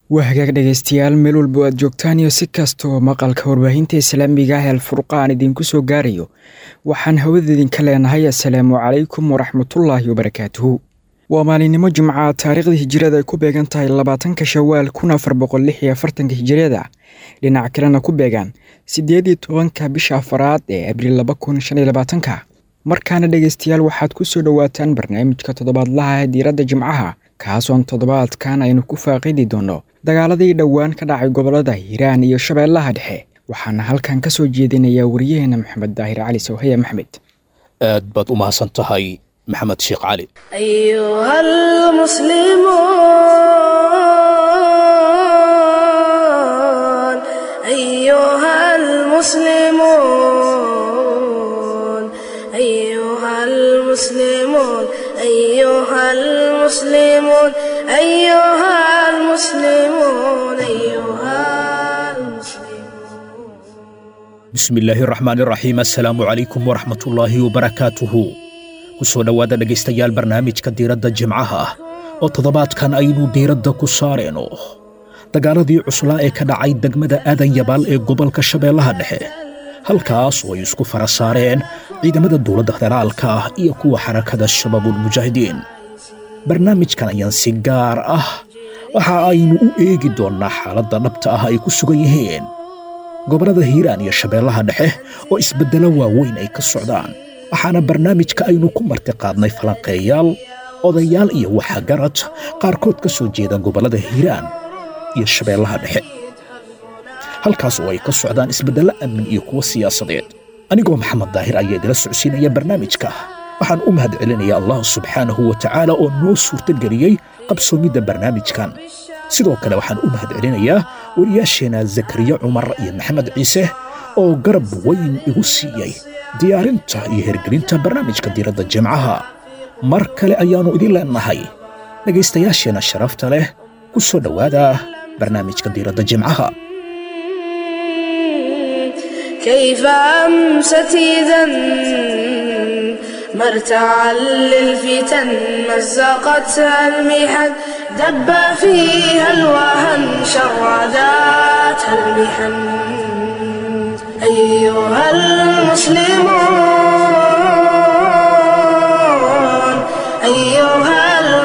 waa hagaag dhegaystayaal meel walba aad joogtaan iyo si kastoo maqalka warbaahinta islaamiga ah alfurqaan idinku soo gaarayo waxaan hawada idinka leenahay assalaamu calaykum waraxmatullaahi wabarakaatuhu waa maalinimo jimca taariikhda hijirada ay ku beegan tahay labaatanka shawaal kun afar boqol lix iyo afartanka hijiriyada dhinac kalena ku beegaan siddeed iyo tobanka bisha afaraad ee abriil laba kun shan iyo labaatanka markaana dhegaystayaal waxaad ku soo dhowaataan barnaamijka toddobaadlaha ee diiradda jimcaha kaasoon toddobaadkan aynu ku faaqidi doonno dagaaladii dhowaan ka dhacay gobollada hiiraan iyo shabeellaha dhexe waxaana halkan ka soo jeedinayaa wariyaheena maxamed daahir cali sawhaya maxmed aad baad u mahadsan tahay maxamed sheekh cali أيها المسلمون أيها المسلمون أيها المسلمون أيها المسلمون أيها المسلمون أيها المسلمون bismi illaahi raxmaan iraxiim assalaamu calaykum waraxmatullaahi wabarakaatuhu ku soo dhowaada dhegaystayaal barnaamijka diiradda jimcaha ah oo toddobaadkan aynu diiradda ku saareenno dagaaladii cuslaa ee ka dhacay degmada aadan yabaal ee gobolka shabeellaha dhexe halkaas oo ay isku fara saareen ciidamada dowladda federaalka ah iyo kuwa xarakada shabaabulmujaahidiin barnaamijkan ayaan si gaar ah waxa aynu u eegi doonnaa xaaladda dhabta ah ay ku sugan yihiin gobollada hiiraan iyo shabeellaha dhexe oo isbeddelo waaweyn ay ka socdaan waxaana barnaamijka aynu ku martiqaadnay falanqeeyaal odayaal iyo waxagarad qaarkood ka soo jeeda gobollada hiiraan iyo shabeellaha dhexe halkaas oo ay ka socdaan isbeddello amni iyo kuwo siyaasadeed anigoo maxamed daahir ayaa idila socodsiinaya barnaamijka waxaan u mahad celinayaa allah subxaanahu wa tacaala oo noo suurtageliyey qabsoomidda barnaamijkan sidoo kale waxaan u mahad celinayaa wariyaasheenna zakariya cumar iyo maxamed ciise oo garab weyn igu siiyey diyaarinta iyo hergelinta barnaamijka diiradda jimcaha mar kale ayaannu idin leennahay dhegaystayaasheenna sharafta leh ku soo dhowaada barnaamijka diiradda jimcaha كيف أمست إذا مرتعا للفتن مزقتها المحن دب فيها الوهن شرداتها المحن أيها المسلمون أيها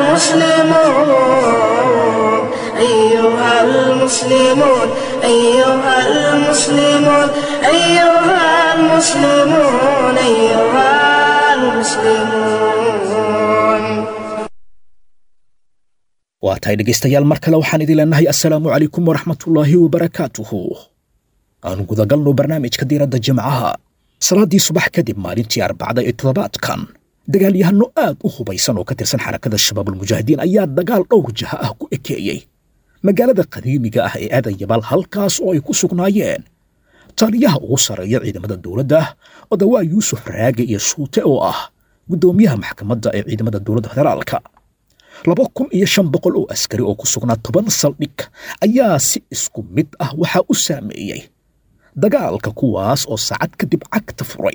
المسلمون أيها المسلمون أيها المسلمون أيها المسلمون أيها المسلمون waa tahay dhegaystayaal mar kale waxaan idin leennahay assalaamu calaykum waraxmatullaahi wabarakaatuhu aanu gudagalno barnaamijka diiradda jimcaha salaaddii subax kadib maalintii arbacda ee toddobaadkan dagaalyahanno aad u hubaysan oo ka tirsan xarakada shabaabulmujaahidiin ayaa dagaal dhowr jaha ah ku ekeeyey magaalada qadiimiga ah ee aadan yabaal halkaas oo ay ku sugnaayeen taliyaha ugu sarreeya ciidamada dowladda odawaa yuusuf raage iyo shuute oo ah guddoomiyaha maxkamadda ee ciidamada dowladda federaalka laba kun iyo shan boqol oo askari oo ku sugnaa toban saldhig ayaa si isku mid ah waxaa u saameeyey dagaalka kuwaas oo saacad kadib cagta furay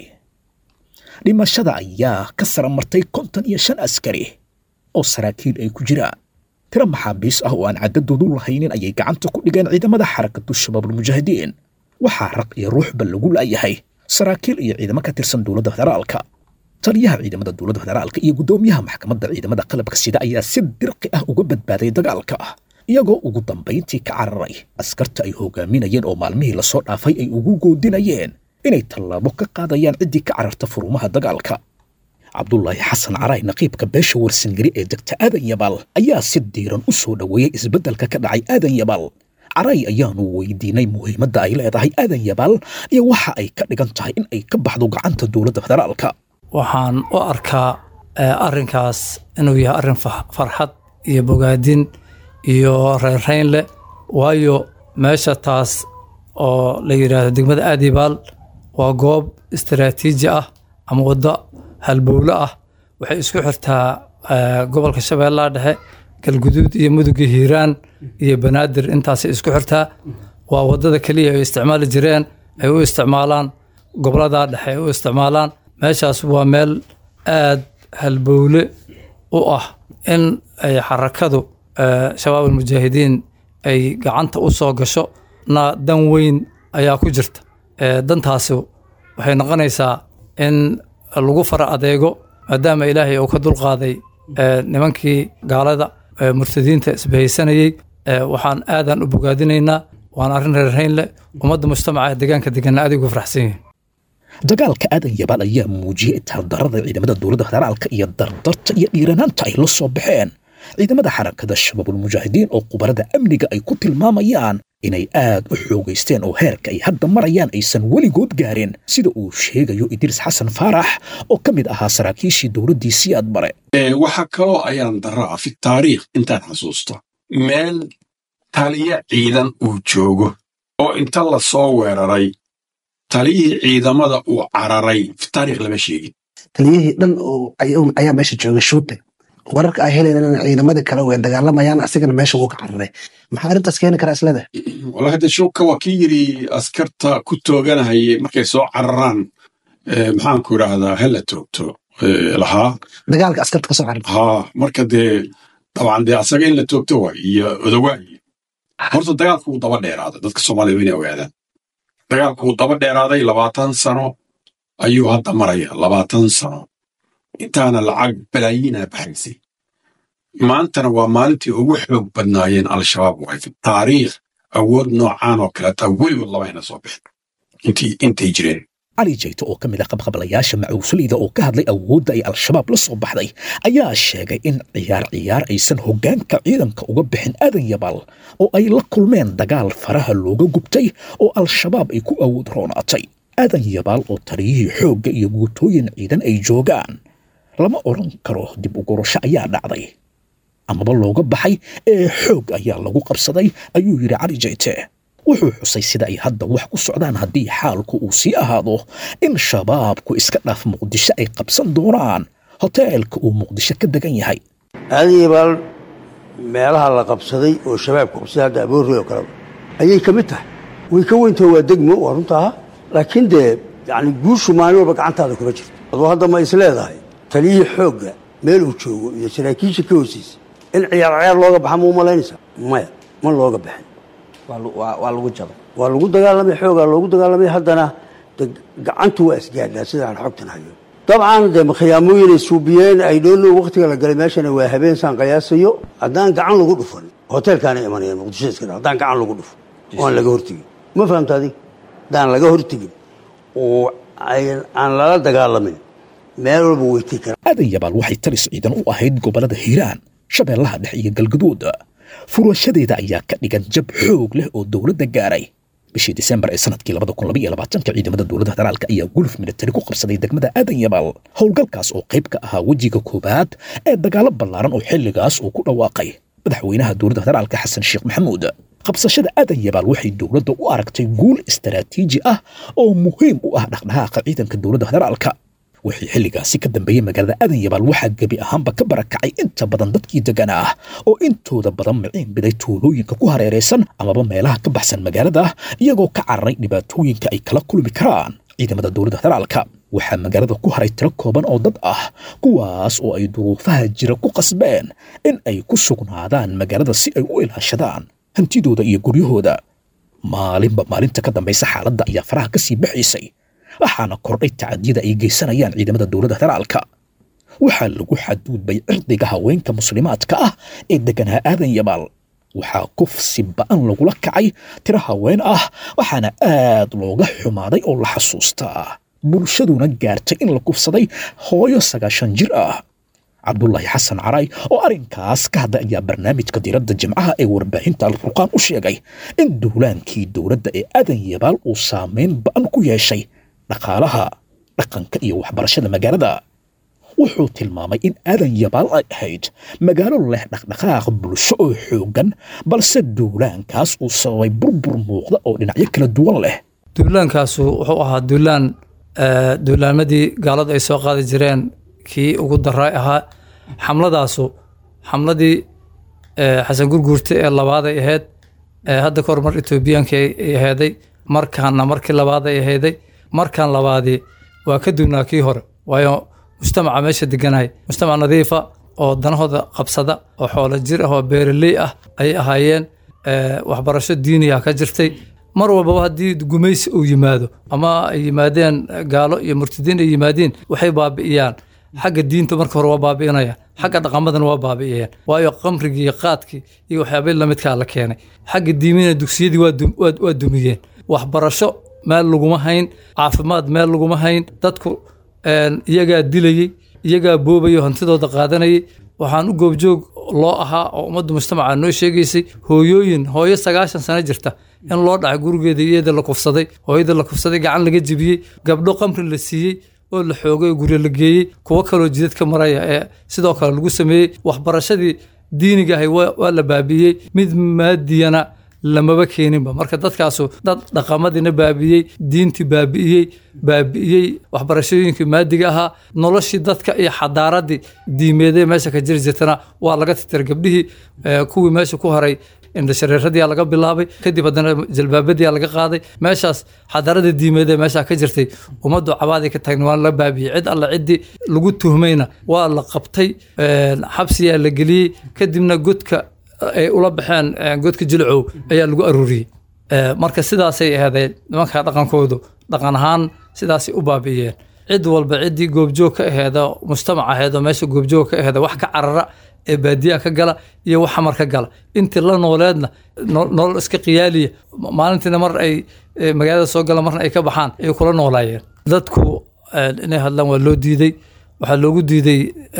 dhimashada ayaa ka sara martay konton iyo shan askari oo saraakiil ay ku jiraan tiro maxaabiis ah oo aan caddadoodu lahaynin ayay gacanta ku dhigeen ciidamada xarakatu shabaabulmujaahidiin waxaa raq iyo ruuxba lagu laayahay saraakiil iyo ciidamo ka tirsan dowladda federaalka taliyaha ciidamada dowladda federaalka iyo guddoomiyaha maxkamadda ciidamada qalabka sida ayaa si dirqi ah uga badbaaday dagaalka iyagoo ugu dambayntii ka cararay askarta ay hogaaminayeen oo maalmihii lasoo dhaafay ay ugu goodinayeen inay tallaabo ka qaadayaan ciddii ka cararta furumaha dagaalka cabdulaahi xasan caraay naqiibka beesha warsangeri ee degta aadan yabaal ayaa si diiran u soo dhoweeyey isbeddelka ka dhacay aadan yabaal caray ayaanu weydiinay muhiimadda ay leedahay aadan yabaal iyo waxa ay ka dhigan tahay in ay ka baxdo gacanta dowladda federaalka waxaan u arkaa arrinkaas inuu yahay arrin farxad iyo bogaadin iyo reynreyn leh waayo meesha taas oo la yidhaahdo degmada aadibaal waa goob istaraatiiji ah ama waddo halbowlo ah waxay isku xirtaa gobolka shabeellaha dhexe galguduud iyo muduga hiiraan iyo banaadir intaasay isku xirtaa waa waddada keliya ay isticmaali jireen ay u isticmaalaan gobolada dhexe ay u isticmaalaan meeshaas waa meel aad halbowle u ah in ay xarakadu shabaab almujaahidiin ay gacanta u soo gasho na dan weyn ayaa ku jirta dantaasi waxay noqonaysaa in lagu fara adeego maadaama ilaahay uu ka dulqaaday nimankii gaalada murtadiinta isbahaysanayey waxaan aadan u bogaadinaynaa waan arrin reerhayn leh ummadda mujtamaca ee deegaanka deganna aad ugu faraxsan yihiin dagaalka aadan yabaal ayaa muujiyey taaldarada ciidamada dowladda federaalka iyo dardarta iyo dhiiranaanta ay la soo baxeen ciidamada xarakada shabaabulmujaahidiin oo khubarada amniga ay ku tilmaamayaan inay aad u xoogaysteen oo heerka ay hadda marayaan aysan weligood gaarin sida uu sheegayo idriis xasan faarax oo ka mid ahaa saraakiishii dowladdii siyaad bare waxaa kaloo ayaan daraa fi taariikh intaan xasuusto meel taliya ciidan uu joogo oo inta la soo weeraray taliyihii ciidamada uu cararay fi taarikh lama sheegin taliyihii dhan ayaa meesha jooga shuute wararka ay helayna ciidamadii kale way dagaalamayaan asigana meesha wuu ka cararay maxaa arrintaas keeni karaa isleda wala hadda shuuka waa kii yidhi askarta ku tooganahayay markay soo cararaan maxaanku idhaahdaa hala toogto lahaa dagaalka askarta kasoo cararta haa marka dee dabcan dee asaga in la toogto waay iyo odawaayi horta dagaalku wuu daba dheeraaday dadka soomaalida inay ogaadaan dagaalku wuu daba dheeraaday labaatan sano ayuu hadda maraya labaatan sano intaana lacag balaayiina baxaysay maantana waa maalintii ugu xoog badnaayeen al-shabaab waay fi taariikh awood noocaan oo kaleeta weligood labayna soo bixin intay jireen cali jayto oo ka mid ah qabqablayaasha macuusuleyda oo ka hadlay awoodda ay al-shabaab la soo baxday ayaa sheegay in ciyaar ciyaar aysan hoggaanka ciidanka uga bixin aadan yabaal oo ay la kulmeen dagaal faraha looga gubtay oo al-shabaab ay ku awood roonaatay aadan yabaal oo taliyihii xoogga iyo guutooyin ciidan ay joogaan lama odhan karo dib u gurasho ayaa dhacday amaba looga baxay ee xoog ayaa lagu qabsaday ayuu yidhi cali jayte wuxuu xusay sida ay hadda wax ku socdaan haddii xaalku uu sii ahaado in shabaabku iska dhaaf muqdisho ay qabsan doonaan hoteelka uu muqdisho ka degan yahay aadan yabaal meelaha la qabsaday oo shabaabku qabsaday hadda aboorrey oo kaleba ayay ka mid tahay way ka weyntaho waa degmo waa runtaa laakiin dee yacni guushu maalin walba gacantaada kuma jirto aduu hadda ma is leedahay taliyihii xoogga meel uu joogo iyo saraakiisha ka hoosiisa in ciyaar ciyaar looga baxa ma u malaynaysaa maya ma looga baxin waa lagu jabay waa lagu dagaalamay xoogaa loogu dagaalamay haddana de gacantu waa isgaadhaa sidaan xogtan hayo dabcan dee khiyaamooyinay suubiyeen ay dhoolo waktiga la galay meeshana waa habeen saan qiyaasayo haddaan gacan lagu dhufan hoteelkaana imanayaan muqdisho iska dha haddaan gacan lagu dhufo oo aan laga hortegin ma fahamta adig haddaan laga hortegin oo aan lala dagaalamin meel walba weytii kara aadan yabaal waxay talis ciidan u ahayd gobollada hiiraan shabeellaha dhexe iyo galgaduud furashadeeda ayaa ka dhigan jab xoog leh oo dowladda gaaray bishii disembar ee sanadkii labada kun labaiyo labaatanka ciidamada dowladda federaalka ayaa guluf militari ku qabsaday degmada aadan yabaal howlgalkaas oo qayb ka ahaa wejiga koowaad ee dagaalo ballaaran oo xilligaas uu ku dhawaaqay madaxweynaha dowladda federaalka xasan sheekh maxamuud qabsashada aadan yabaal waxay dowladda u aragtay guul istaraatiiji ah oo muhiim u ah dhaqdhaqaaqa ciidanka dowladda federaalka wixii xilligaasi ka dambeeyey magaalada aadan yabaal waxaa gebi ahaanba ka barakacay inta badan dadkii degan ah oo intooda badan miciin biday tuulooyinka ku hareeraysan amaba meelaha ka baxsan magaalada iyagoo ka cararay dhibaatooyinka ay kala kulmi karaan ciidamada dowladda federaalka waxaa magaalada ku haray tiro kooban oo dad ah kuwaas oo ay duruufaha jira ku qasbeen in ay ku sugnaadaan magaalada si ay u ilaashadaan hantidooda iyo guryahooda maalinba maalinta ka dambaysa xaaladda ayaa faraha ka sii baxaysay waxaana kordhay tacadiyada ay geysanayaan ciidamada dowladda federaalka waxaa lagu xadgudbay cirdiga haweenka muslimaadka ah ee deganaa aadan yabaal waxaa kufsi ba'an lagula kacay tiro haween ah waxaana aad looga xumaaday oo la xasuustaa bulshaduna gaartay in la kufsaday hooyo sagaashan jir ah cabdulaahi xasan caray oo arrinkaas ka hadlay ayaa barnaamijka diiradda jimcaha ee warbaahinta alfurqaan u sheegay in duulaankii dowladda ee aadan yabaal uu saameyn ba'an ku yeeshay dhaqaalaha dhaqanka iyo waxbarashada magaalada wuxuu tilmaamay in aadan yabaal ay ahayd magaalo leh dhaqdhaqaaq bulsho oo xooggan balse duulaankaas uu sababay burbur muuqda oo dhinacyo kala duwan leh duulaankaasu wuxuu ahaa duulaan duulaamadii gaaladu ay soo qaadi jireen kii ugu daray ahaa xamladaasu xamladii xasan gurguurte ee labaaday ahayd hadda kahor mar etoobiyaanka ay aheeday markaana markii labaaday aheeday markan labaadii waa ka duwnaa kii hore waayo mujtamaca meesha deganahay mujtamac nadiifa oo danahooda qabsada oo xoolo jir ah oo beeraley ah ayay ahaayeen waxbarasho diiniya ka jirtay mar walbaba haddii gumaysi uu yimaado ama ay yimaadeen gaalo iyo murtadiin ay yimaadeen waxay baabi'iyaan xagga diinta marka hore waa baabi'inayaan xagga dhaqamadana waa baabi'iyeen waayo qamrigii iyo qaadkii iyo waxyaabihii lamidkaa la keenay xagga diimina dugsiyadii waa dumiyeen waxbarasho meel laguma hayn caafimaad meel laguma hayn dadku iyagaa dilayey iyagaa boobayay hantidooda qaadanayay waxaan u goobjoog loo ahaa oo ummadda mujtamaca noo sheegaysay hooyooyin hooyo sagaashan sano jirta in loo dhacay gurigeeda iyada la kufsaday hooyada la kufsaday gacan laga jebiyey gabdho qamri la siiyey oo la xoogay oo guryo la geeyey kuwo kaloo jidad ka maraya ee sidoo kale lagu sameeyey waxbarashadii diiniga ahay waa la baabi'iyey mid maadiyana lamaba keeninba marka dadkaasu dad dhaqamadiina baabi'iyey diintii baabi'iyey baabi'iyey waxbarashooyinkii maadiga ahaa noloshii dadka iyo xadaaradii diimeedee meesha ka jiri jirtana waa laga tirtira gabdhihii kuwii meesha ku haray indhashareeradiyaa laga bilaabay kadib haddana jalbaabadiyaa laga qaaday meeshaas xadaarada diimeedee meeshaa ka jirtay ummaddu cabaadii ka taagna waa la baabiyey cid alla ciddii lagu tuhmayna waa la qabtay xabsiyaa la geliyey kadibna godka ay ula baxeen godka jilcow ayaa lagu aruuriyey marka sidaasay aheedeen nimanka dhaqankoodu dhaqan ahaan sidaasay u baabi'iyeen cid walba ciddii goobjoog ka aheeda mujtamac aheedoo meesha goobjoog ka aheeda wax ka carara ee baadiyaha ka gala iyo wax xamar ka gala intii la nooleedna nolol iska qiyaaliya maalintiina mar ay magaalada soo gala marna ay ka baxaan ay kula noolaayeen dadku inay hadlaan waa loo diiday waxaa loogu diiday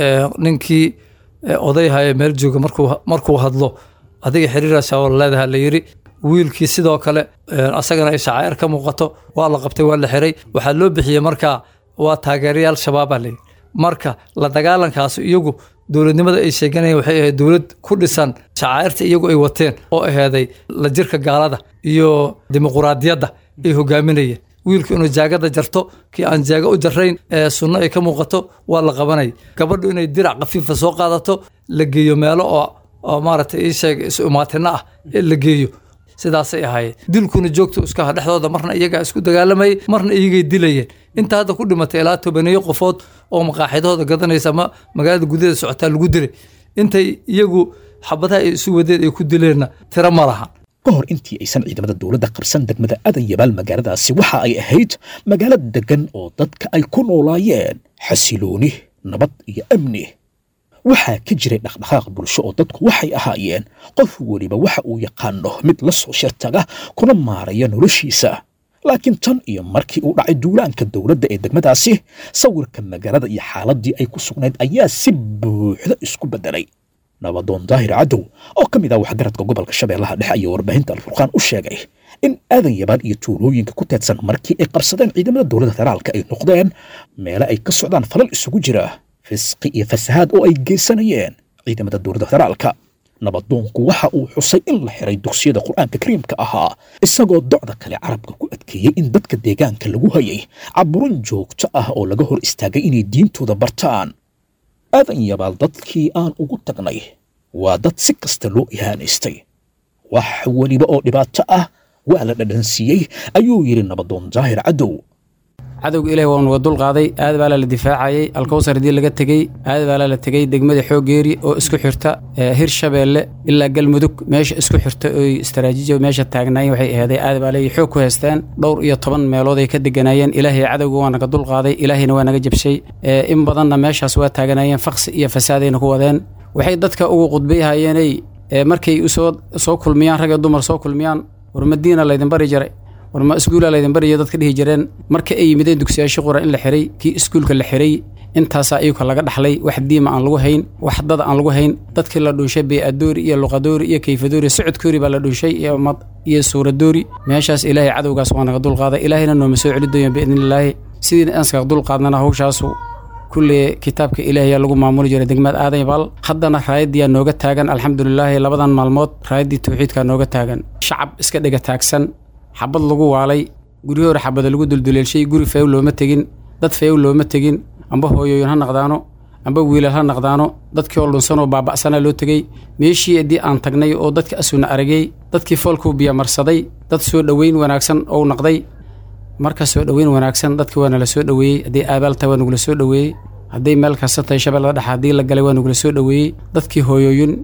ninkii odayhaya meel jooga markuu hadlo adiga xiriiraasaa leedaha la yiri wiilkii sidoo kale asagana ay shacair ka muuqato waa la qabtay waa la xiray waxaa loo bixiyey markaa waa taageerayaal shabaaba layiri marka la dagaalankaas iyagu dowladnimada ay sheeganayeen waxay ahayd dowlad ku dhisan shacairta iyagu ay wateen oo aheeday la jirka gaalada iyo dimuquraadiyadda ay hogaaminayeen wiilku inuu jaagada jarto kii aan jaaga u jarayn ee sunno ay ka muuqato waa la qabanaya gabadhu inay dirac khafiifa soo qaadato la geeyo meelo oo oo maaragtay ii sheeg isu imaatina ah ee la geeyo sidaasay ahaayeen dilkuna joogta iska aha dhexdooda marna iyagaa isku dagaalamayay marna iyagay dilayeen inta hadda ku dhimatay ilaa tobaneeyo qofood oo maqaaxidahooda gadanaysa ama magaalada gudaheeda socotaa lagu dilay intay iyagu xabadaha ay isu wadeen ay ku dileenna tiro ma laha ka hor intii aysan ciidamada dowladda qabsan degmada adan yabaal magaaladaasi waxa ay ahayd magaalo deggan oo dadka ay ku noolaayeen xasilooni nabad iyo amni waxaa ka jiray dhaqdhaqaaq bulsho oo dadku waxay ahaayeen qof weliba waxa uu yaqaano mid la soo shirtaga kuna maaraya noloshiisa laakiin tan iyo markii uu dhacay duulaanka dowladda ee degmadaasi sawirka magaalada iyo xaaladii ay ku sugnayd ayaa si buuxda isku beddelay nabadoon daahir cadow oo ka mid ah waxgaradka gobolka shabeellaha dhexe ayaa warbaahinta alfurqaan u sheegay in aadan yabaan iyo tuulooyinka ku teedsan markii ay qabsadeen ciidamada dowladda federaalka ay noqdeen meele ay ka socdaan falal isugu jira fisqi iyo fasahaad oo ay geysanayeen ciidamada dowladda federaalka nabadoonku waxa uu xusay in la xiray dugsiyada qur-aanka kariimka ahaa isagoo docda kale carabka ku adkeeyey in dadka deegaanka lagu hayay caburin joogto ah oo laga hor istaagay inay diintooda bartaan aadan yabaal dadkii aan ugu tagnay waa dad si kasta loo ihaanaystay wax weliba oo dhibaato ah waa la dhadhansiiyey ayuu yidhi nabadoon daahir cadow cadowga ilahi waa nuga dulqaaday aad baa la difaacayey alkowsar haddii laga tegey aad baa la tegey degmada xoogeeri oo isku xirta hir shabeelle ilaa galmudug meesha isku xirta oy istaraatiiji meesha taagnaayeen waxay aheeday aad baa leeyi xoog ku haysteen dhowr iyo toban meelood ay ka deganaayeen ilaahay cadowga waa naga dulqaaday ilaahayna waa naga jabshay in badanna meeshaas waa taaganaayeen faqsi iyo fasaadayna ku wadeen waxay dadka ugu qudbayhayeenay markay usoo soo kulmiyaan rag iyo dumar soo kulmiyaan war madiina laydin bari jiray war ma iskuula laydin bariyo dadka dhihi jireen marka ay yimideen dugsiyaashii qura in la xiray kii iskuulka la xiray intaasaa iyuka laga dhaxlay wax diima aan lagu hayn wax dad aan lagu hayn dadkii la dhunshay beeadoori iyo luqadoori iyo kayfadoori socodkoori baa la dhunshay iyo mad iyo suuradoori meeshaas ilaahay cadowgaas waa naga dulqaaday ilaahayna nooma soo celi dooyan biidnillaahi sidiina aanskaga dulqaadnana hawshaasu kulle kitaabka ilaahayaa lagu maamuli jiray degmada aadan yabaal haddana raayaddiyaa nooga taagan alxamdulilaahi labadan maalmood raayaddii tawxiidkaa nooga taagan shacab iska dhega taagsan xabad lagu waalay guryo hore xabada lagu dulduleelshay guri fayow looma tegin dad fayow looma tegin amba hooyooyin ha naqdaano amba wiilal ha naqdaano dadkii oo dhunsanoo baaba'sanaa loo tegey meeshii haddii aan tagnay oo dadka asuna aragay dadkii foolkuu biyamarsaday dad soo dhoweyn wanaagsan ou naqday marka soo dhoweyn wanaagsan dadkii waa nala soo dhoweeyey haddii aabaalta waa nagula soo dhoweeyey hadday meel kasta tahay shabeellada dhexe haddii la galay waa nagula soo dhoweeyey dadkii hooyooyin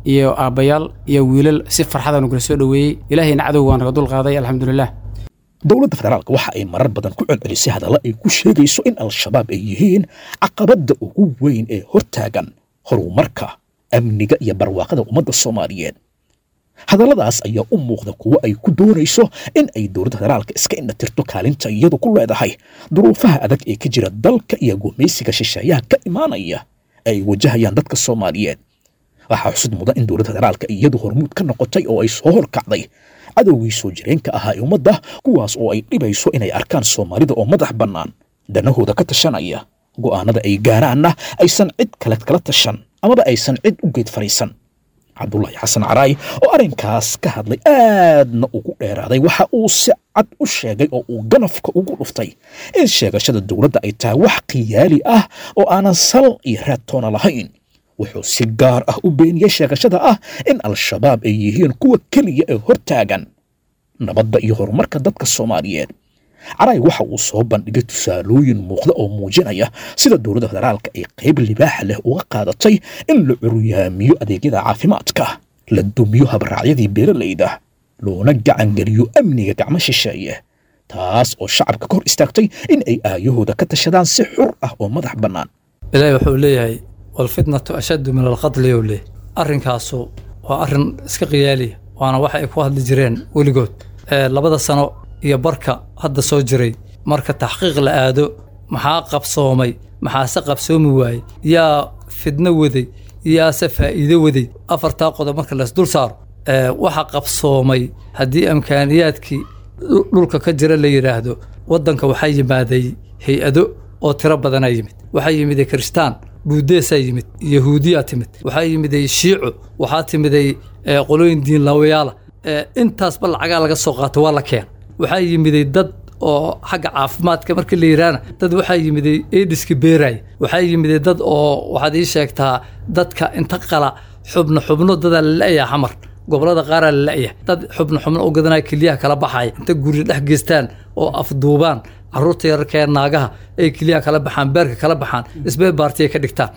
iyo aabbayaal iyo wiilal si farxada nugula soo dhoweeyey ilaahayna cadowga waa naga dulqaaday alxamdulilah dowladda federaalka waxa ay marar badan ku celcelisay hadalla ay ku sheegayso in al-shabaab ay yihiin caqabadda ugu weyn ee hortaagan horumarka amniga iyo barwaaqada ummadda soomaaliyeed hadalladaas ayaa u muuqda kuwo ay ku doonayso in ay dowladda federaalka iska indhatirto kaalinta iyadu ku leedahay duruufaha adag ee ka jira dalka iyo gumaysiga shisheeyaha ka imaanaya ee ay wajahayaan dadka soomaaliyeed waxaa xusud mudan in dowladda federaalka iyadu hormuud ka noqotay oo ay soo horkacday cadowgii soo jireenka ahaa ee ummadda kuwaas oo ay dhibayso inay arkaan soomaalida oo madax bannaan danahooda ka tashanaya go'aanada ay gaaraanna aysan cid kale kala tashan amaba aysan cid u geed fadhiisan cabdulaahi xasan caraay oo arrinkaas ka hadlay aadna ugu dheeraaday waxa uu si cad u sheegay oo uu ganafka ugu dhuftay in sheegashada dowladda ay tahay wax khiyaali ah oo aanan sal iyo raadtoona lahayn wuxuu si gaar ah u beeniyey sheegashada ah in al-shabaab ay yihiin kuwa keliya ee hortaagan nabadda iyo horumarka dadka soomaaliyeed caraay waxa uu soo bandhigay tusaalooyin muuqda oo muujinaya sida dowladda federaalka ay qayb libaaxa leh uga qaadatay in la curyaamiyo adeegyada caafimaadka la dumiyo habraacyadii beeralayda loona gacangeliyo amniga gacmo shisheeye taas oo shacabka ka hor istaagtay in ay aayahooda ka tashadaan si xur ah oo madax bannaan ilaahay wuxuu leeyahay walfitnatu ashaddu min alqatli yow leh arrinkaasu waa arrin iska qiyaaliya waana waxa ay ku hadli jireen weligood labada sano iyo barka hadda soo jiray marka taxqiiq la aado maxaa qabsoomay maxaase qabsoomi waayey yaa fidno waday yaase faa'iido waday afartaa qodob marka lays dul saaro waxa qabsoomay haddii amkaaniyaadkii dhulka ka jira la yidhaahdo waddanka waxaa yimaaday hay-ado oo tiro badanaa yimid waxaa yimiday kiristaan buudeesaa yimid yahuudiyaa timid waxaa yimiday shiico waxaa timiday qolooyin diinlaawayaala intaasba lacagaa laga soo qaato waa la keen waxaa yimiday dad oo xagga caafimaadka markii la yidhaahna dad waxaa yimiday ediska beeraaya waxaa yimiday dad oo waxaad ii sheegtaa dadka inta qala xubno xubno dadaa la la'yaa xamar gobolada qaaraa la la'ya dad xubno xubno u gadanaya keliyaha kala baxaya inta guri dhex geystaan oo afduubaan caruurta yararka ee naagaha ay keliyaha kala baxaan beerka kala baxaan isbee baartiya ka dhigtaan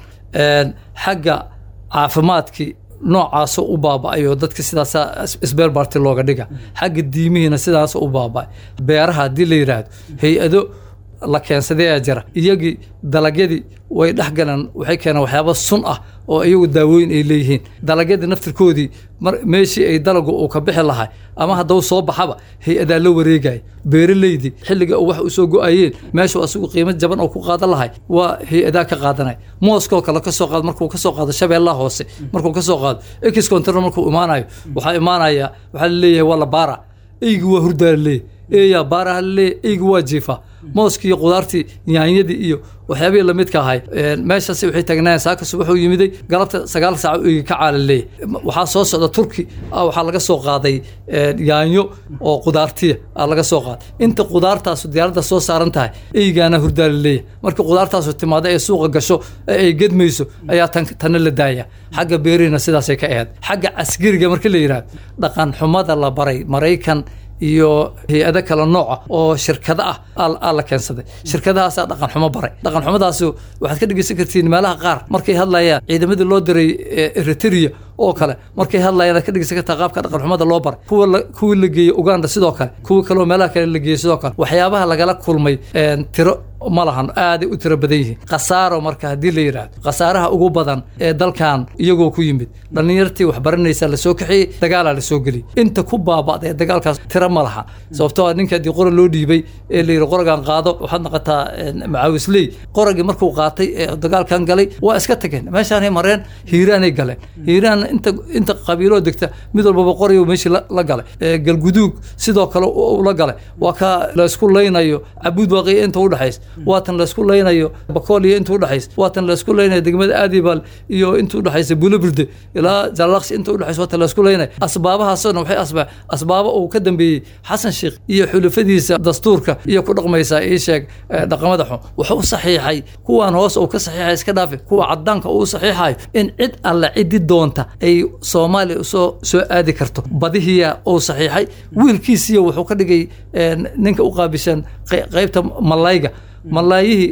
xagga caafimaadkii noocaasoo u baaba'ayo dadka sidaasa isbeer baarti looga dhiga xagga diimihiina sidaas u baaba'ay beeraha haddii la yidhaahdo hay-ado la keensaday ee jira iyagii dalagyadii way dhex galeen waxay keeneen waxyaaba sun ah oo iyagu daawooyin ay leeyihiin dalagyadii naftirkoodii meeshii ay dalagu uu ka bixi lahay ama haddau soo baxaba hay-adaa la wareegaya beeraleydii xilliga wax u soo go-ayeen meeshuu asigu qiimo jaban oo ku qaadan lahay waa hay-adaa ka qaadanaya mooskoo kale kasoo qaado markuu kasoo qaado shabeellaha hoose markuu kasoo qaado ex control markuu imaanayo waxaa imaanaya waxaa laleeyahay waa la baara eygi waa hurdaa laleeyahy eeyaa baaraha laleeyahy eygi waa jiifaa mooskii iyo qudaartii yaanyadii iyo waxyaabihii lamidka ahay meeshaasi waxay taagnaayeen saakas wuxuu yimiday galabta sagaal saac eygi ka caala leeyahy waxaa soo socda turki waxaa laga soo qaaday yaanyo oo qudaartiya aa laga soo qaaday inta qudaartaasu diyaaradda soo saaran tahay eygaana hurdaa la leeyahy markii qudaartaasu timaado ee suuqa gasho ee ay gedmayso ayaa tan tanna la daaya xagga beerihina sidaasay ka ahayd xagga caskariga marka la yidhahdo dhaqan xumada la baray maraykan iyo hay-ado kale nooca oo shirkado ah aa la keensaday shirkadahaasaa dhaqan xumo baray dhaqan xumadaasi waxaad ka dhegeysan kartiin meelaha qaar markay hadlayaan ciidamadii loo diray eritrea oo kale markay hadlayaan aad ka dhegeysan kartaa qaabka dhaqan xumada loo baray kuwa kuwii la geeyey uganda sidoo kale kuwa kaleoo meelaha kale la geeyey sidoo kale waxyaabaha lagala kulmay tiro ma lahan aaday u tiro badan yihiin khasaaro marka haddii la yidhaahdo khasaaraha ugu badan ee dalkan iyagoo ku yimid dhallinyartii waxbaranaysa lasoo kaxiyey dagaalaa lasoo geliyey inta ku baaba'day dagaalkaas tiro ma laha sababtoo a ninka haddii qora loo dhiibay ee la yidhi qoragan qaado waxaad noqotaa macaawisley qoragii markuu qaatay ee dagaalkan galay waa iska tageen meeshaanay mareen hiiraanay galeen hiiraan inta inta qabiiloo degta mid walbaba qorayo meeshii la galay galguduug sidoo kale la galay waa ka laysku laynayo cabuud waaqiya inta udhexaysa waatan laysku laynayo bakool iyo inta udhexaysa waatan laysku laynayo degmada aadibal iyo inta udhexaysa bulobirde ilaa jalaqsi inta udhexaysa waatan laysku laynayo asbaabahaasoo dhan waxay asbaa asbaabo uu ka dambeeyey xasan sheekh iyo xulafadiisa dastuurka iyo ku dhaqmaysaa ii sheeg dhaqamada xun wuxuu u saxiixay kuwan hoos uu ka saxiixay iska dhaafi kuwa cadaanka uu saxiixayo in cid alle cidi doonta ay soomaaliya soo soo aadi karto badihiya uu saxiixay wiilkiisiyo wuxuu ka dhigay ninka u qaabishan qaybta malayga malaayihii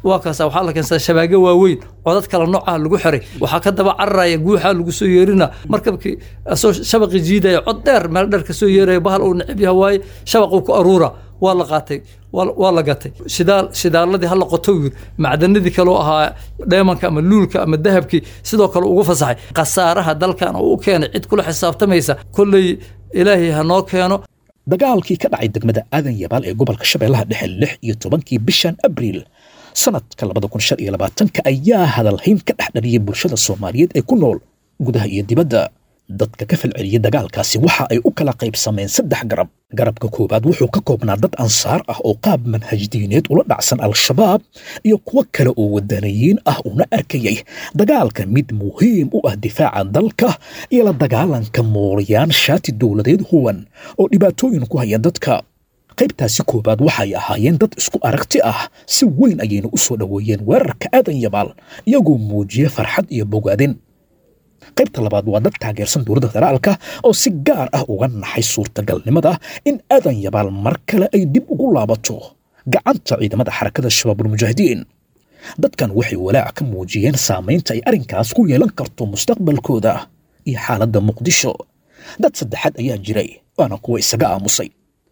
waa kaasa waxaa la keensadaa shabaagyo waaweyn codad kala noocaha lagu xiray waxaa ka daba cararaya guuxaa lagu soo yeerina markabkii asoo shabaqi jiidaya cod dheer meel dheer kasoo yeeraya bahal uu necib yaha waaye shabaquu ku aruura waa la qaatay waa la gatay shidaal shidaaladii hala qoto yir macdanadii kaloo ahaa dheemanka ama luulka ama dahabkii sidoo kale ugu fasaxay khasaaraha dalkan oo u keenay cid kula xisaabtamaysa kolley ilaahay ha noo keeno dagaalkii ka dhacay degmada aadan yabaal ee gobolka shabeellaha dhexe lix iyo tobankii bishan abriil sanadka labada kun shan iyo labaatanka ayaa hadalhayn ka dhex dhaliyay bulshada soomaaliyeed ee ku nool gudaha iyo dibadda dadka ka falceliyey dagaalkaasi waxa ay u kala qaybsameen saddex garab garabka koowaad wuxuu ka koobnaa dad ansaar ah oo qaab manhaj diineed ula dhacsan al-shabaab iyo kuwo kale oo wadaniyiin ah una arkayay dagaalka mid muhiim u ah difaaca dalka iyo la dagaalanka mooriyaan shaati dowladeed huwan oo dhibaatooyin ku haya dadka qaybtaasi koowaad waxay ahaayeen dad isku aragti ah si weyn ayayna u soo dhoweeyeen weerarka aadan yabaal iyagoo muujiya farxad iyo bogaadin qaybta labaad waa dad taageersan dowladda federaalka oo si gaar ah uga naxay suurtagalnimada in aadan yabaal mar kale ay dib ugu laabato gacanta ciidamada xarakada shabaabulmujaahidiin dadkan waxay walaac ka muujiyeen saamaynta ay arrinkaas ku yeelan karto mustaqbalkooda iyo xaaladda muqdisho dad saddexaad ayaa jiray waana kuwa isaga aamusay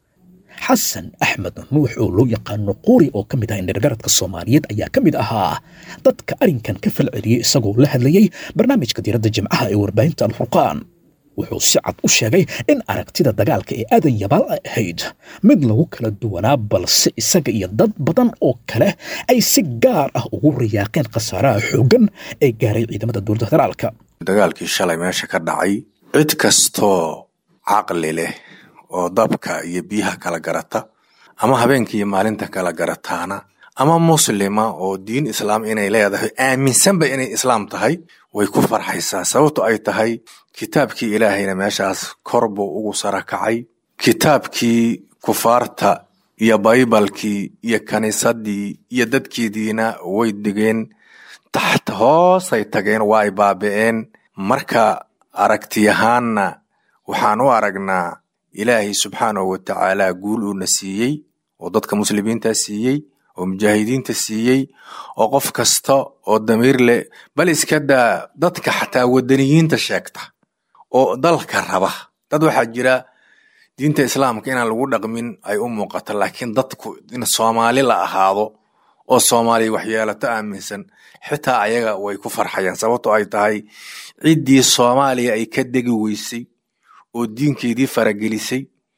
xasan axmed nuux oo loo yaqaano quri oo ka mid ah indhergaradka soomaaliyeed ayaa ka mid ahaa dadka arrinkan ka falceliyey isagoo la hadlayey barnaamijka diiradda jimcaha ee warbaahinta alfurqaan wuxuu si cad u sheegay in aragtida dagaalka ee aadan yabaal ay ahayd mid lagu kala duwanaa balse isaga iyo dad badan oo kale ay si gaar ah ugu riyaaqeen khasaaraha xooggan ee gaaray ciidamada dowladda federaalka dagaalkii shalay meesha ka dhacay cid kastoo caqli leh oo dabka iyo biyaha kala garata ama habeenka iyo maalinta kala garataana ama muslima oo diin islaam inay leedahay aaminsanba inay islaam tahay way ku farxaysaa sababto ay tahay kitaabkii ilaahayna meeshaas kor buu ugu sara kacay kitaabkii kufaarta iyo baybalkii iyo kaniisadii iyo dadkeediina way degeen taxta hoosay tageen waa ay baabi'een marka aragtiyahaanna waxaan u aragnaa ilaahay subxaanahu wa tacaala guul uuna siiyey oo dadka muslimiinta siiyey oo mujaahidiinta siiyey oo qof kasta oo damiir leh bal iska daa dadka xataa wadaniyiinta sheegta oo dalka raba dad waxaa jira diinta islaamka inaan lagu dhaqmin ay u muuqato laakiin dadku in soomaali la ahaado oo soomaaliya waxyeelato aaminsan xitaa ayaga way ku farxayaan sababto ay tahay ciddii soomaaliya ay ka degi weysay oo diinkeedii faragelisay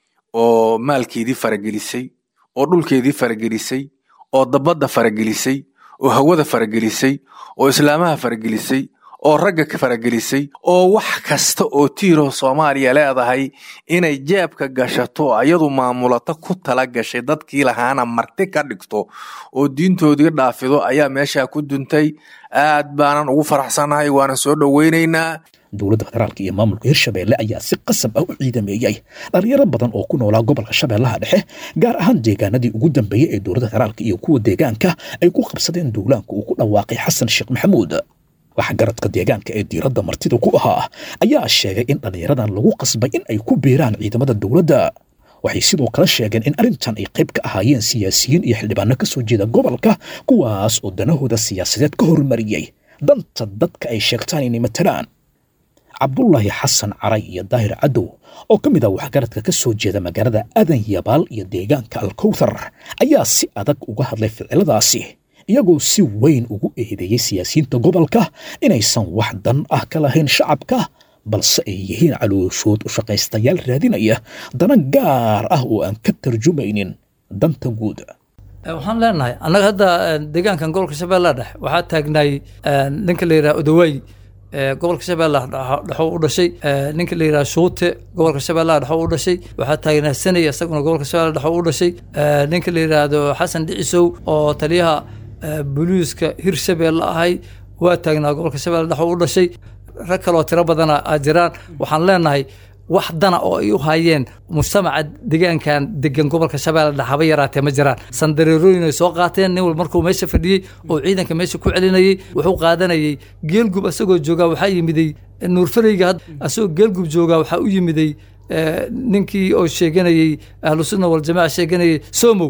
oo maalkeedii faragelisay oo dhulkeedii faragelisay oo dabadda faragelisay oo hawada faragelisay oo islaamaha faragelisay oo ragga faragelisay oo wax kasta oo tiiro soomaaliya leedahay inay jeebka gashato ayadu maamulato ku tala gashay dadkii lahaana marti ka dhigto oo diintoodii dhaafido ayaa meesha ku duntay aad baanan ugu faraxsanahay waanan soo dhoweynaynaa dowladda federaalka iyo maamulka hirshabeelle ayaa si qasab ah u ciidameeyey dhalinyaro badan oo ku noolaa gobolka shabeellaha dhexe gaar ahaan deegaanadii ugu dambeeyey ee dowladda federaalka iyo kuwa deegaanka ay ku qabsadeen duulaanka uu ku dhawaaqay xasan sheekh maxamuud waxgaradka deegaanka ee diiradda martida ku ahaa ayaa sheegay in dhallinyaradan lagu qasbay in ay ku biiraan ciidamada dowladda waxay sidoo kale sheegeen in arrintan ay qayb ka ahaayeen siyaasiyiin iyo xildhibaano ka soo jeeda gobolka kuwaas oo danahooda siyaasadeed ka hormariyey danta dadka ay sheegtaan inay matalaan cabdulaahi xasan caray iyo daahir cadow oo ka mid ah waxgaradka ka soo jeeda magaalada adan yabaal iyo deegaanka alkowthar ayaa si adag uga hadlay ficiladaasi iyagoo si weyn ugu eedeeyey siyaasiyiinta gobolka inaysan wax dan ah ka lahayn shacabka balse ay yihiin calooshood u shaqaystayaal raadinaya dana gaar ah oo aan ka tarjumaynin danta guud waxaan leenahay annaga hadda deegaankan gobolka shabeellaha dhexe waxaa taagnay ninka la yidhaha odawaay gobolka shabeellaha dhexo u dhashay ninka la yidhaha shuute gobolka shabeellaha dhexo u dhashay waxaa taagnaa sanay isaguna gobolka shabeellaha dhexo u dhashay ninka la yidhaahdo xasan dhicisow oo taliyaha booliiska hirshabeelle ahay waa taagnaa gobolka shabeelle dhexo u dhashay rag kaloo tiro badana aa jiraan waxaan leenahay wax dana oo ay u hayeen mujtamaca deegaankan degan gobolka shabeelle dhexe haba yaraatee ma jiraan sandareerooyin ay soo qaateen nin wal markuu meesha fadhiyey oo ciidanka meesha ku celinayey wuxuu qaadanayay geelgub asagoo joogaa waxaa yimiday nuurfareyga asagoo geelgub joogaa waxaa u yimiday ninkii oo sheeganayey ahlusunna waljamaca sheeganayay somow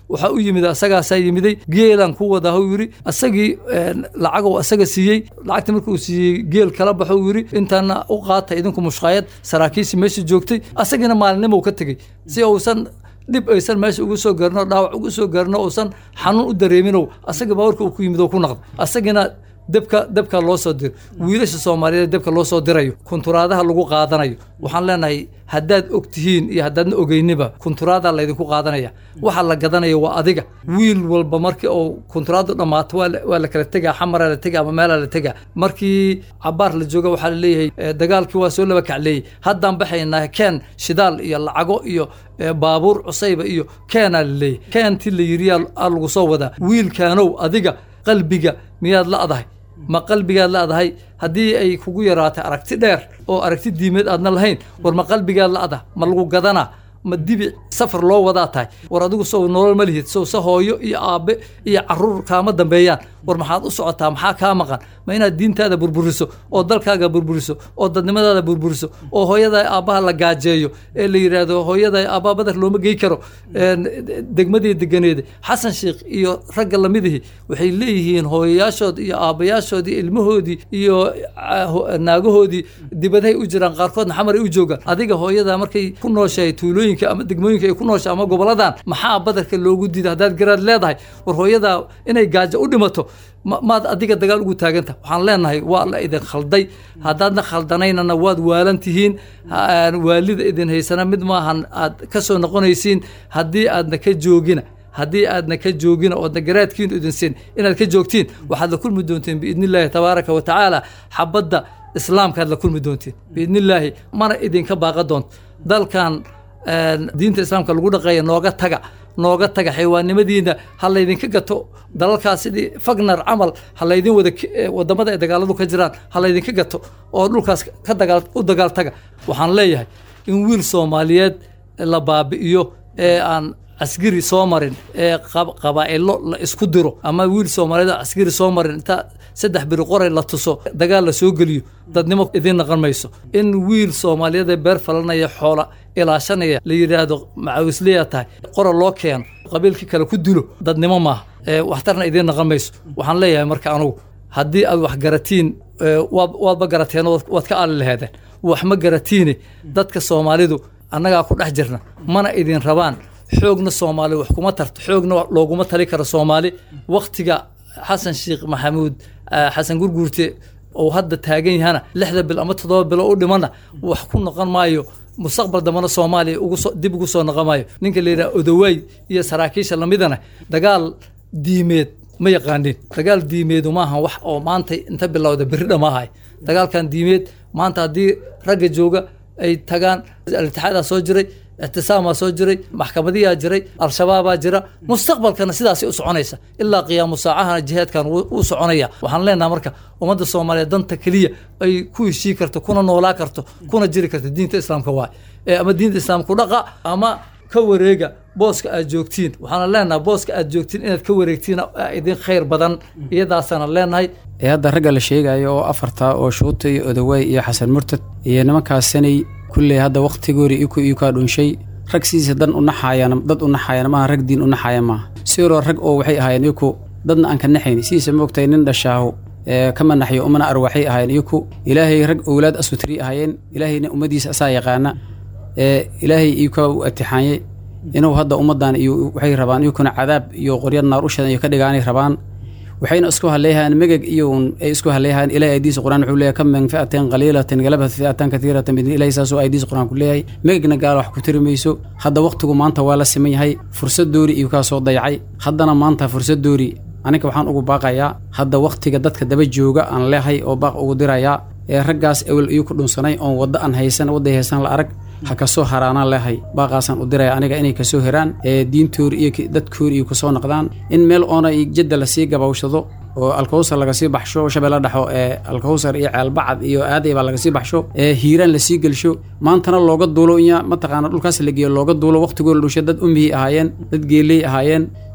waxaa u yimid asagaasaa yimiday geelaan ku wada huu yidhi asagii lacagou asaga siiyey lacagta markuu siiyey geel kala baxo uu yidhi intaana u qaata idinku mushqaayad saraakiisi meesha joogtay asagiina maalinimo ka tegey si uusan dhib aysan meesha ugu soo gaarino dhaawac ugu soo gaarino uusan xanuun u dareeminow asaga baawarka uu ku yimid oo ku naqda asagina debka debka loo soo diro wiilasha soomaaliyeed debka loo soo dirayo kunturaadaha lagu qaadanayo waxaan leenahay haddaad og tihiin iyo haddaadna ogeyniba kunturaada laydinku qaadanaya waxa la gadanaya waa adiga wiil walba markii uu kunturaadu dhammaato waa la kala tegaa xamaraa la tegaa ama meelaa la tegaa markii cabaar la jooga waxaa laleeyahay dagaalkii waa soo laba kacleeyey haddaan baxaynaa keen shidaal iyo lacago iyo baabuur cusayba iyo keenaa laleeyahay keentii la yiri aa lagu soo wadaa wiilkaanow adiga qalbiga miyaad la'dahay ma qalbigaad la'dahay haddii ay kugu yaraatay aragti dheer oo aragti diimeed aadna lahayn war ma qalbigaad la'da ma lagu gadanaa ma dibi safar loo wadaa tahay war adigu sow nolol ma lihid sow se hooyo iyo aabbe iyo caruur kaama dambeeyaan war maxaad u socotaa maxaa kaa maqan ma inaad diintaada burburiso oo dalkaaga burburiso oo dadnimadaada burburiso oo hooyada aabbaha la gaajeeyo ee la yidhaahdo hooyada aabbaha badar looma gey karo degmadii deganeeda xasan sheikh iyo ragga lamidihii waxay leeyihiin hooyayaashood iyo aabbayaashood iyo ilmahoodii iyo naagahoodii dibadahay u jiraan qaarkoodna xamaray u joogaan adiga hooyada markay ku nooshahay tuulooyinka ama degmooyinka ay ku nooshahay ama goboladan maxaa badarka loogu diida haddaad garaad leedahay war hooyada inay gaajo u dhimato maad adiga dagaal ugu taaganta waxaan leenahay waa la idin khalday haddaadna khaldanaynana waad waalan tihiin waalida idin haysana mid maahan aad ka soo noqonaysiin haddii aadna ka joogina haddii aadna ka joogina oodna garaadkiinu idin siin inaad ka joogtiin waxaad la kulmi doontiin biidni illaahi tabaaraka wa tacaala xabadda islaamkaad la kulmi doontiin biidni illaahi mana idinka baaqa doonto dalkan diinta islaamka lagu dhaqeeya nooga taga nooga taga xaywaannimadiina ha laydinka gato dalalkaas sidii fagnar camal ha laydin wada wadamada ay dagaaladu ka jiraan ha laydinka gato oo dhulkaas ka dagaal u dagaal taga waxaan leeyahay in wiil soomaaliyeed la baabi'iyo ee aan askari soo marin ee qabaa'ilo la isku diro ama wiil soomaaliyeed oo askari soo marin inta saddex biri qoray la tuso dagaal la soo geliyo dadnimo idiin naqon mayso in wiil soomaaliyeed ee beer falanaya xoola ilaashanaya la yidhaahdo macawisleya tahay qora loo keeno qabiilkii kale ku dilo dadnimo maaha waxtarna idiin naqon mayso waxaan leeyahay marka anugu haddii aad wax garatiin waadba garateen waad ka aali laheedeen wax ma garatiine dadka soomaalidu annagaa ku dhex jirna mana idin rabaan xoogna soomaali wax kuma tarto xoogna looguma tali karo soomaali waktiga xasan sheekh maxamuud xasan gurguurte oo hadda taagan yahana lixda bil ama toddoba bilo u dhimana wax ku noqon maayo mustaqbal dambana soomaaliya dib ugu soo noqon maayo ninka la yidhaha odawaay iyo saraakiisha lamidana dagaal diimeed ma yaqaanin dagaal diimeedu maaha wax oo maanta inta bilowda berri dhamaahay dagaalkan diimeed maanta haddii ragga jooga ay tagaan al-itixaadaa soo jiray ictisaamaa soo jiray maxkamadiyaa jiray al-shabaabaa jira mustaqbalkana sidaasay u soconaysa ilaa qiyaamu saacahana jihaadkan wuu soconaya waxaan leenaha marka ummadda soomaaliyeed danta keliya ay ku heshii karto kuna noolaa karto kuna jiri karto diinta islaamka waay ama diinta islaamku dhaqa ama ka wareega booska aad joogtiin waxaana leenahay booska aad joogtiin inaad ka wareegtiin idin khayr badan iyadaasana leenahay ee hadda ragga la sheegayo oo afarta oo shuuta iyo odawaay iyo xasan murtad iyo nimankaasanay kulley hadda wakhtigoori iku iukaa dhunshay rag sidiisa dan u naxaayana dad u naxaayana maaha rag diin u naxaaya maaha siiroo rag oo waxay ahaayeen iku dadna aan ka naxayn sidiisa moogtahay nin dhashaaho ee kama naxyo umana arwaxay ahaayeen iku ilaahay rag owlaad asutri ahaayeen ilaahayna ummaddiisa asaa yaqaana ee ilaahay iukaa u atixaanyey inuu hadda ummaddan iyo waxay rabaan iyukuna cadaab iyo qoryad naar u shadan iyo ka dhigaanay rabaan waxayna isku haleeyahayaan megeg iyo ay isku haleeyahayaan ilahay aydiisa quraan wuxuu leeyahay kam min fi'atin qaliilatin galabat fi'atan katiiratan bidin ilahi saasoo aydiisa quraan ku leeyahay megegna gaala wax ku tiri mayso hadda wakhtigu maanta waa la siman yahay fursad doori iyo kaa soo dayacay haddana maanta fursad doori aniga waxaan ugu baaqayaa hadda wakhtiga dadka daba jooga aan leehay oo baaq ugu dirayaa ee raggaas ewel iyu ku dhunsanay oon wadda aan haysan wadday haysan la arag ha kasoo haraanaan leehay baaqaasaan u diraya aniga inay kasoo heraan ee diintoori iyo dadkoori iyo kusoo noqdaan in meel oona jadda lasii gabawshado oo alkawsar lagasii baxsho shabeelle dhexo ee alkawsar iyo ceelbacad iyo aaday baa lagasii baxsho ee hiiraan lasii gelsho maantana looga duulo inya mataqaana dhulkaas la geeyo looga duulo waqtigoo la dhushay dad umihii ahaayeen dad geeley ahaayeen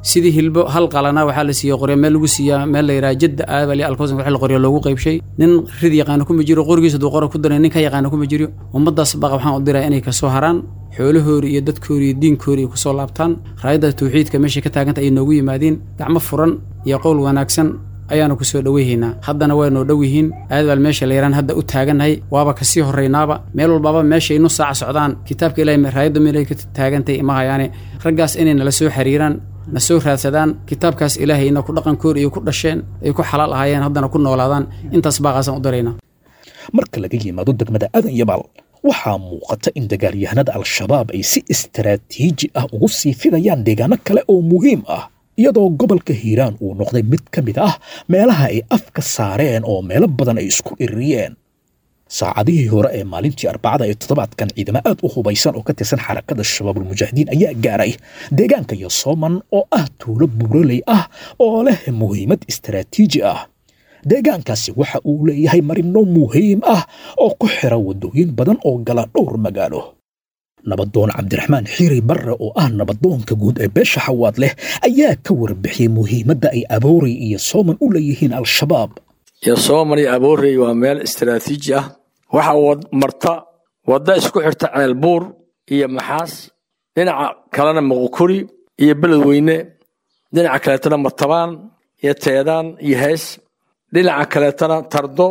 sidii hilbo hal qalana waxaa la siiya qoryo meel lagu siiyaa meel la yidhaha jadda aabali alkowsan wax la qoryo loogu qaybshay nin rid yaqaana kuma jiro qorigiisa hadduu qora ku daray nin ka yaqaana kuma jiro ummaddaas baqa waxaan u diraa inay kasoo haraan xoolahoori iyo dadkoori iyo diinkoori ay kusoo laabtaan raayadda tawxiidka meeshay ka taaganta ay noogu yimaadiin gacmo furan iyo qowl wanaagsan ayaanu ku soo dhoweyhaynaa haddana waa noo dhow yihiin aadbaal meesha la yaraan hadda u taagannahay waaba kasii horraynaaba meel walbaaba meeshay nu saaca socdaan kitaabka ilahay raayadda meelay ka taagantay ima hayaane raggaas inay nala soo xiriiraan na soo raadsadaan kitaabkaas ilaahayna ku dhaqankoor iyo ku dhasheen ay ku xalaal ahaayeen haddana ku noolaadaan intaas baaqaasaan u daraynaa marka laga yimaado degmada aadan yabaal waxaa muuqata in dagaalyahanada al-shabaab ay si istaraatiiji ah ugu sii fidayaan deegaano kale oo muhiim ah iyadoo gobolka hiiraan uu noqday mid ka mid ah meelaha ay afka saareen oo meelo badan ay isku iririyeen saacadihii hore ee maalintii arbacada ee toddobaadkan ciidamo aad u hubaysan oo ka tirsan xarakada shabaabulmujaahidiin ayaa gaaray deegaanka yosooman oo ah tuulo buuraley ah oo leh muhiimad istaraatiiji ah deegaankaasi waxa uu leeyahay marino muhiim ah oo ku xira waddooyin badan oo gala dhowr magaalo nabadoon cabdiraxmaan xiiri barre oo ah nabadoonka guud ee beesha xawaad leh ayaa ka warbixiyey muhiimadda ay aboorey iyo sooman u leeyihiin al-shabaab yosooman iyo aboorey waa meel istaraatiiji ah waxaa marta wadda isku xirta ceelbuur iyo maxaas dhinaca kalena muqukuri iyo beledweyne dhinaca kaleetana martabaan iyo teedaan iyo hees dhinaca kaleetana tardo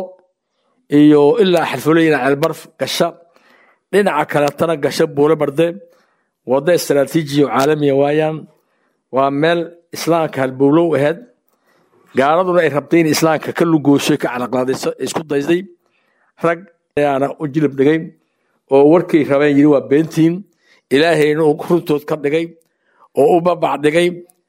iyo ilaa xalfoleyna ceelbarf gasha dhinaca kaleetana gasho buule barde wadda istaraatiiji oo caalamiya waayaan waa meel islaamka halbowlow ahayd gaaladuna ay rabtay in islaamka ka lugooshay ka caraqlaadayso isku daysday rag ayaana u jilib dhigay oo warkay rabeen yidhi waa beentiin ilaahayna uu runtood ka dhigay oo u babac dhigay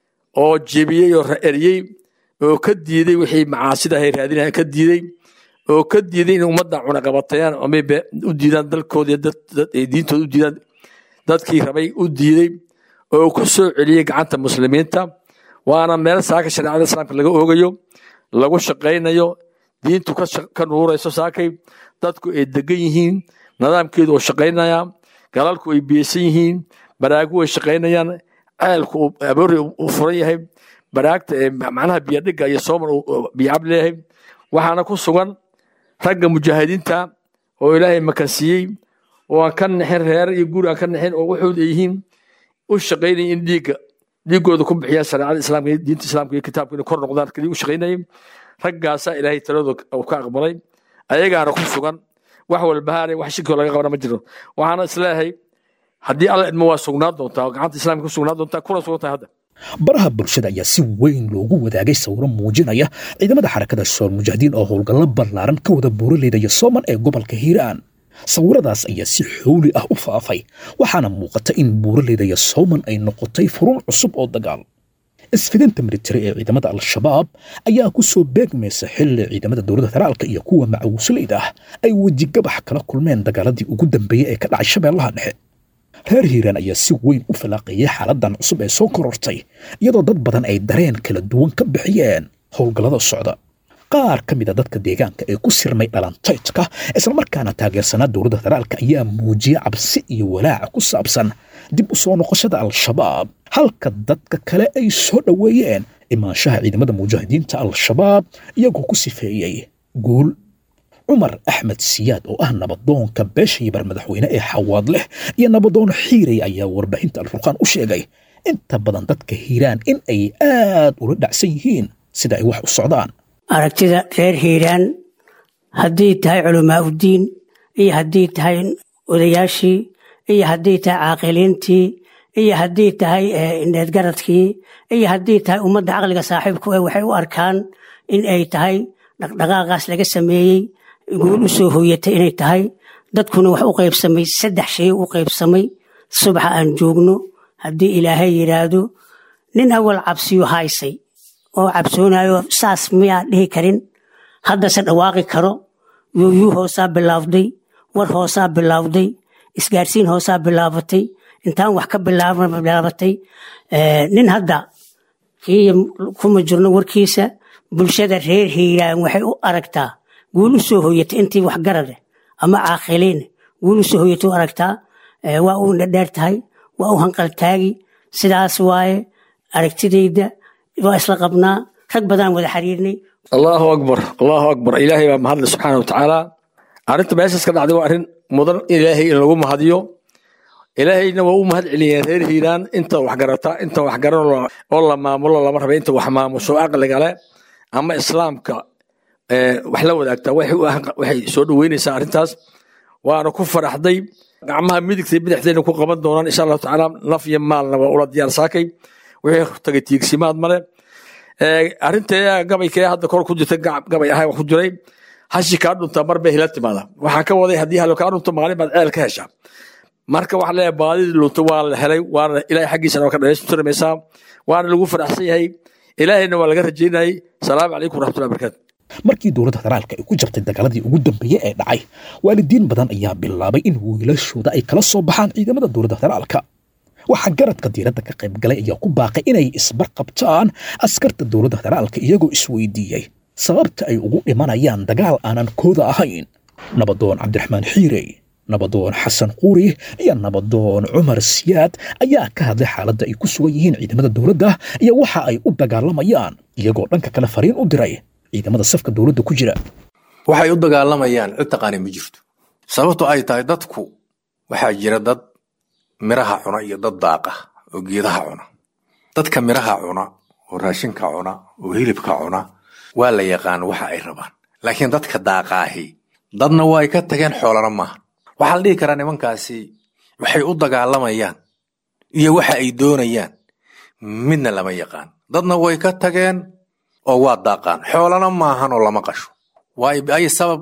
oo jebiyey oo eriyey oo ka diiday wixii macaasida ahay raadinayan ka diiday oo ka diiday in ummadda cunaqabatayaan amay u diidaan dalkooda diintooda u diidaan dadkii rabay u diiday oo ku soo celiyey gacanta muslimiinta waana meel saaka shareecada islaamka laga oogayo lagu shaqaynayo diintu ka nuurayso saakay dadku ay degan yihiin nidaamkeedu oo shaqaynaya galalku ay biyeysan yihiin baraagu ay shaqaynayaan ceelku aboori u furan yahay baraagta macnaha biyadhiga iyo sooman biyacab leeyahay waxaana ku sugan ragga mujaahidiinta oo ilaahay makansiiyey oo aan ka nixin reer iyo guri aan ka nixin oo waxooda ay yihiin u shaqaynaya in dhiigga dhiiggooda ku bixiyaan shareecada islaamka iyo diinta islaamka iyo kitaabka inay kor noqdaan kaliya u shaqaynayay raggaasaa ilaahay taladooda uu ka aqbalay ayagaana ku sugan wax walbahaanay wax shirkoo laga qabana ma jiro waxaana isleeyahay haddii alla idmo waa sugnaan doontaa oo gacanta islaamka ku sugnaan doontaa kuna sugan tahay hadda baraha bulshada ayaa si weyn loogu wadaagay sawiro muujinaya ciidamada xarakada shool mujaahidiin oo howlgallo ballaaran ka wada buuraleyda iyo sooman ee gobolka hiiraan sawiradaas ayaa si xooli ah u faafay waxaana muuqata in buuraleyda iyo sooman ay noqotay furuun cusub oo dagaal isfidinta militari ee ciidamada al-shabaab ayaa ku soo beegmaysa xilli ciidamada dowladda federaalka iyo kuwa macawisleyda ah ay wejigabax kala kulmeen dagaaladii ugu dambeeyey ee ka dhacay shabeellaha dhexe reer hiiraan ayaa si weyn u fallaaqeeyey xaaladan cusub ee soo korortay iyadoo dad badan ay dareen kala duwan ka bixiyeen howlgallada socda qaar ka mid a dadka deegaanka ee ku sirmay dhalantaydka islamarkaana taageersanaa dowladda federaalka ayaa muujiyey cabsi iyo walaaca ku saabsan dib u soo noqoshada al-shabaab halka dadka kale ay soo dhoweeyeen imaanshaha ciidamada mujaahidiinta al-shabaab iyagoo ku sifeeyey guul cumar axmed siyaad oo ah nabadoonka beesha yibar madaxweyne ee xawaad leh iyo nabadoon xiirey ayaa warbaahinta alfurqaan u sheegay inta badan dadka hiiraan in ay aad ula dhacsan yihiin sida ay wax u socdaan aragtida reer hiiraan haddii tahay culamaa uddiin iyo haddii tahay odayaashii iyo haddii tahay caaqiliintii iyo haddii tahay needgaradkii iyo haddii tahay ummadda caqliga saaxiibku eh waxay u arkaan in ay tahay dhaqdhaqaaqaas laga sameeyey guul u soo hooyatay inay tahay dadkuna wax u qaybsamay saddex shay u qaybsamay subaxa aan joogno haddii ilaahay yidhaahdo nin awal cabsiyo haysay oo cabsoonayo saas miyaa dhihi karin haddase dhawaaqi karo yuuyuu hoosaa bilaawday war hoosaa bilaawday isgaarsiin hoosaa bilaabatay intaan wax ka bilaabatay nin hadda kii kuma jirno warkiisa bulshada reer hiiraan waxay u aragtaa guul u soo hooyatay intii waxgarade ama caaqiliin guul u soo hooyatay u aragtaa waa u dhadheer tahay waa u hanqaltaagi sidaas waaye aragtidayda waa isla qabnaa rag badan wada xiriirnay allahu akbar allahu akbar ilaahay baa mahadle subxaana watacaala arrinta meeshaas ka dhacday waa arrin mudan ilaahay in lagu mahadiyo ilaahayna waa u mahad celiyeen reer hiiraan inta wax garata inta wax garan oo la maamulo lama raba inta wax maamusho aqliga leh ama islaamka wax la wadaagta waxay soo dhoweynaysaa arrintaas waana ku faraxday gacmaha midigta bidixdayna ku qaban doonaan insha allahu tacaala naf iyo maalna waa ula diyaar saakay wixii tagay tiigsimaad male arrinta gabaykee hadda kor ku jirta gabay ahay wax ku jiray hashi kaa dhunta mar bay hila timaada waxaa ka waday haddii halo kaa dhunto maalin baad ceel ka heshaa marka waxaa leeyahay baadidii lunta waa la helay waana ilaahay xaggiisana waa ka dhaleystirmaysaa waana lagu faraxsan yahay ilaahayna waa laga rajaynayay salaamu calaykum waraxmatullahi barakaatu markii dowladda federaalka ay ku jirtay dagaaladii ugu dambeeyey ee dhacay waalidiin badan ayaa bilaabay in wiilashooda ay kala soo baxaan ciidamada dowladda federaalka waxaa garadka diiradda ka qayb galay ayaa ku baaqay inay isbarqabtaan askarta dowladda federaalka iyagoo isweydiiyey sababta ay ugu dhimanayaan dagaal aanan kooda ahayn nabadoon cabdiraxmaan xiirey nabadoon xasan quuri iyo nabadoon cumar siyaad ayaa ka hadlay xaaladda ay ku sugan yihiin ciidamada dowladda iyo waxa ay u dagaalamayaan iyagoo dhanka kale fariin u diray ciidamada safka dowladda ku jira waxay u dagaalamayaan cid taqaani ma jirto sababto ay tahay dadku waxaa jira dad miraha cuna iyo dad daaqa oo geedaha cuna dadka miraha cuna oo raashinka cuna oo hilibka cuna waa la yaqaan waxa ay rabaan laakiin dadka daaqaahi dadna way ka tageen xoolana maaha waxaa la dhihi karaa nimankaasi waxay u dagaalamayaan iyo waxa ay doonayaan midna lama yaqaan dadna way ka tageen oo waa daaqaan xoolana maahan oo lama qasho waayo ay sabab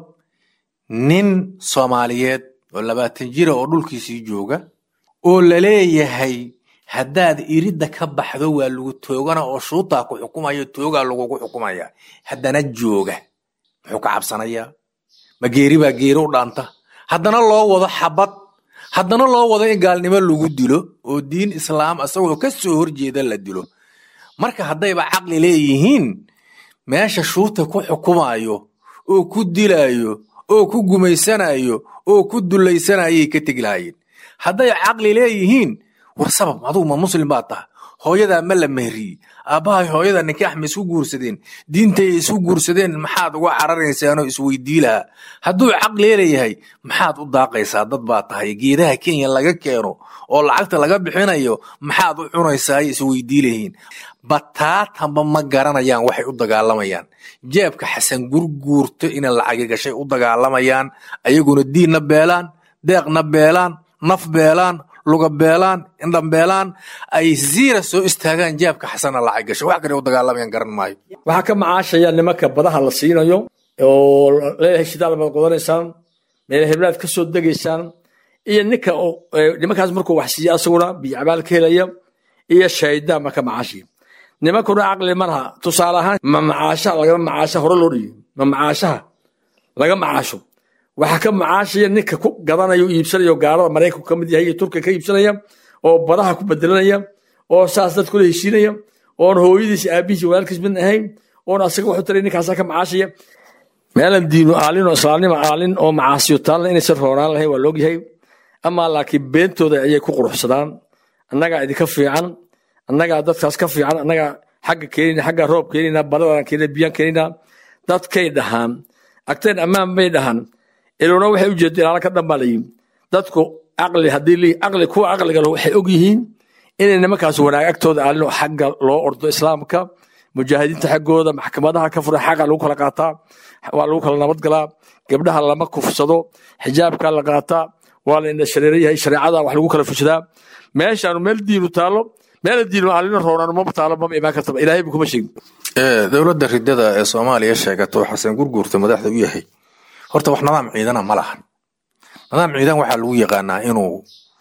nin soomaaliyeed oo labaatan jira oo dhulkiisii jooga oo la leeyahay haddaad iridda ka baxdo waa lagu toogana oo shuutaa ku xukumayo toogaa lagugu xukumaya haddana jooga muxuu ka cabsanayaa ma geeri baa geeri u dhaanta haddana loo wado xabad haddana loo wado in gaalnimo lagu dilo oo diin islaam asagoo ka soo horjeeda la dilo marka haddayba caqli leeyihiin meesha shuuta ku xukumayo oo ku dilayo oo ku gumaysanayo oo ku dulaysanayay ka tegi lahaayeen hadday caqli leeyihiin war sabab adugu ma muslim baa taha hooyadaa ma la mehriyey aabbahay hooyada nikaax ma isku guursadeen diintay isku guursadeen maxaad uga cararaysaanoo isweydii lahaa hadduu caqli leeyahay maxaad u daaqaysaa dad baa tahay geedaha kenya laga keeno oo lacagta laga bixinayo maxaad u cunaysaa isweydii lahiin bataatanba ma garanayaan waxay u dagaalamayaan jeebka xasan gurguurto inay lacagi gashay u dagaalamayaan ayaguna diinna beelaan deeqna beelaan naf beelaan luga beelaan indhan beelaan ay ziira soo istaagaan jeebka xasanna lacag gashay wax kale u dagaalamayaan garan maayo waxaa ka macaashaya nimanka badaha la siinayo oo leeyahay shidaal baad qodanaysaan meel heblaad ka soo degaysaan iyo ninka nimankaas markuu wax siiya asaguna biyacabaal ka helaya iyo shaydaan ma ka macaashaya nimankuna caqli ma laha tusaale ahaan ma macaashaha lagama macaasha hore loo dhiyo ma macaashaha laga macaasho waxaa ka macaashaya ninka ku gadanaya iibsanaya gaalada maraykanku ka mid yahay iyo turkiga ka iibsanaya oo badaha ku bedelanaya oo saas dad kula heshiinaya oon hooyadiis aabihiis walaalkiis mid ahayn oon asaga wuxuu taray ninkaasaa ka macaashaya meelan diinu aalin oo islaamnimo aalin oo macaasiyo taalna inaysan roonaan lahayn waa loogyahay amaa laakiin beentooda ayay ku quruxsadaan annagaa idinka fiican annagaa dadkaas ka fiican annagaa xagga keenina xagga roob keenina badadan keenina biyaan keenina dadkay dhahaan agteen ammaan bay dhahaan ilowna waxay u jeedo ilaala ka dhanbaa layihin dadku caqli haddii caqli kuwa caqliga leh waxay og yihiin inay nimankaas wanaag agtooda aalin oo xagga loo ordo islaamka mujaahidiinta xaggooda maxkamadaha ka furan xaqa lagu kala qaataa waa lagu kala nabadgalaa gabdhaha lama kufsado xijaabka la qaataa waa la indha shareera yahay shareecada wax lagu kala fushadaa meeshaanu meel diinu taalo meel diinu aalina roonaan maba taalo maba imaan kartaba ilaahay buu kuma sheegin dowladda ridada ee soomaaliya sheegato xasan gurguurta madaxda u yahay horta wax nidaam ciidana ma lahan nidaam ciidan waxaa lagu yaqaanaa inuu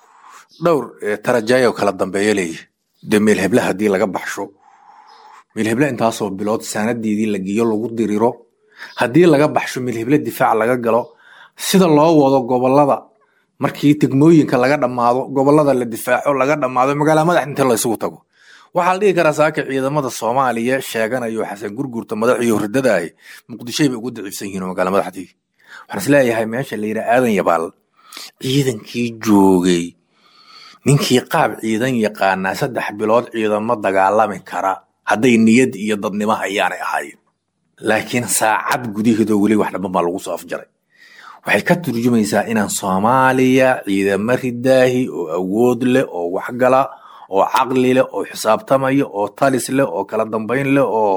dhowr tarajayo kala dambeeyo leeyahy dee meel hebla haddii laga baxsho meel hebla intaasoo bilood saanadeedii la geeyo lagu diriro haddii laga baxsho meel hebla difaac laga galo sida loo wado gobolada markii tegmooyinka laga dhammaado gobolada la difaaco laga dhammaado magaala madax inta la isugu tago waxaa la dhihi karaa saaka ciidamada soomaaliya sheeganayo xasan gurgurta madaxiyo ridadaah muqdishoy bay ugu daciifsan yihiin magaala madaxdii waxaan isleeyahay meesha la yidhaa aadan yabaal ciidankii joogay ninkii qaab ciidan yaqaanaa saddex bilood ciidamo dagaalami kara hadday niyad iyo dadnimo hayaanay ahaayeen laakiin saacad gudaheedoo weli wax dhamban baa lagu soo afjaray waxay ka turjumaysaa inaan soomaaliya ciidamo ridaahi oo awood leh oo waxgala oo caqli leh oo xisaabtamaya oo talis leh oo kala dambayn leh oo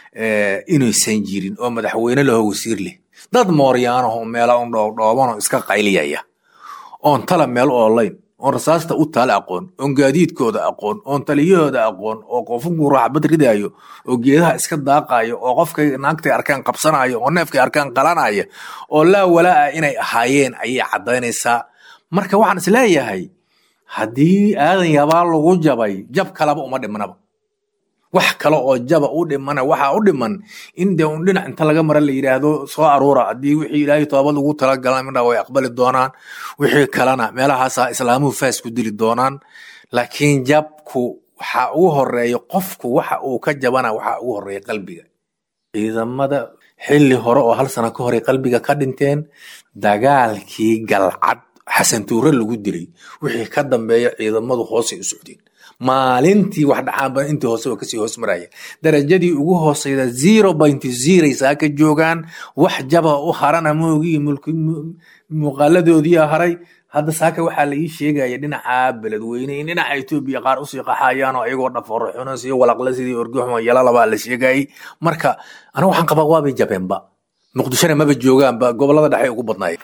inaysan jirin oo madaxweyne leh oo wasiir leh dad mooryaanaho meela un dhoobdhoobanoo iska qayliyaya oon tala meel oolayn oon rasaasta u taale aqoon oon gaadiidkooda aqoon oon taliyahooda aqoon oo qofunku raaxbad ridaayo oo geedaha iska daaqayo oo qofkay naagtay arkaan qabsanayo oo neefkay arkaan qalanaya oo laa walaa inay ahaayeen ayay caddaynaysaa marka waxaan is leeyahay haddii aadan yabaa lagu jabay jab kalaba uma dhimanaba wax kale oo jaba u dhimana waxaa u dhiman in dee un dhinac inta laga mara la yidhaahdo soo aruura haddii wixii ilaahay toobad ugu talagala midna way aqbali doonaan wixii kalena meelahaasa islaamuhu faas ku dili doonaan laakiin jabku waxa ugu horeeya qofku waxa uu ka jabana waxa ugu horeeya qalbiga ciidamada xilli hore oo hal sano ka hore qalbiga ka dhinteen dagaalkii galcad xasan tuure lagu dilay wixii ka dambeeya ciidamadu hoosay u socdeen maalintii wax dhacaanba intii hoose waa kasii hoos maraya darajadii ugu hooseyda zero point zeray saaka joogaan wax jaba u harana moogii muuqaaladoodii haray hadda saaka waxaa la ii sheegaya dhinaca beledweyne in dhinaca etoobiya qaar usii qaxayaan oo ayagoo dhafoorxunas iyo walaqla sidii orgoxma yalalabaa la sheegayay marka aniga waxaan qabaa waabay jabeenba muqdishona maba joogaanba gobolada dhexe ugu badnaaya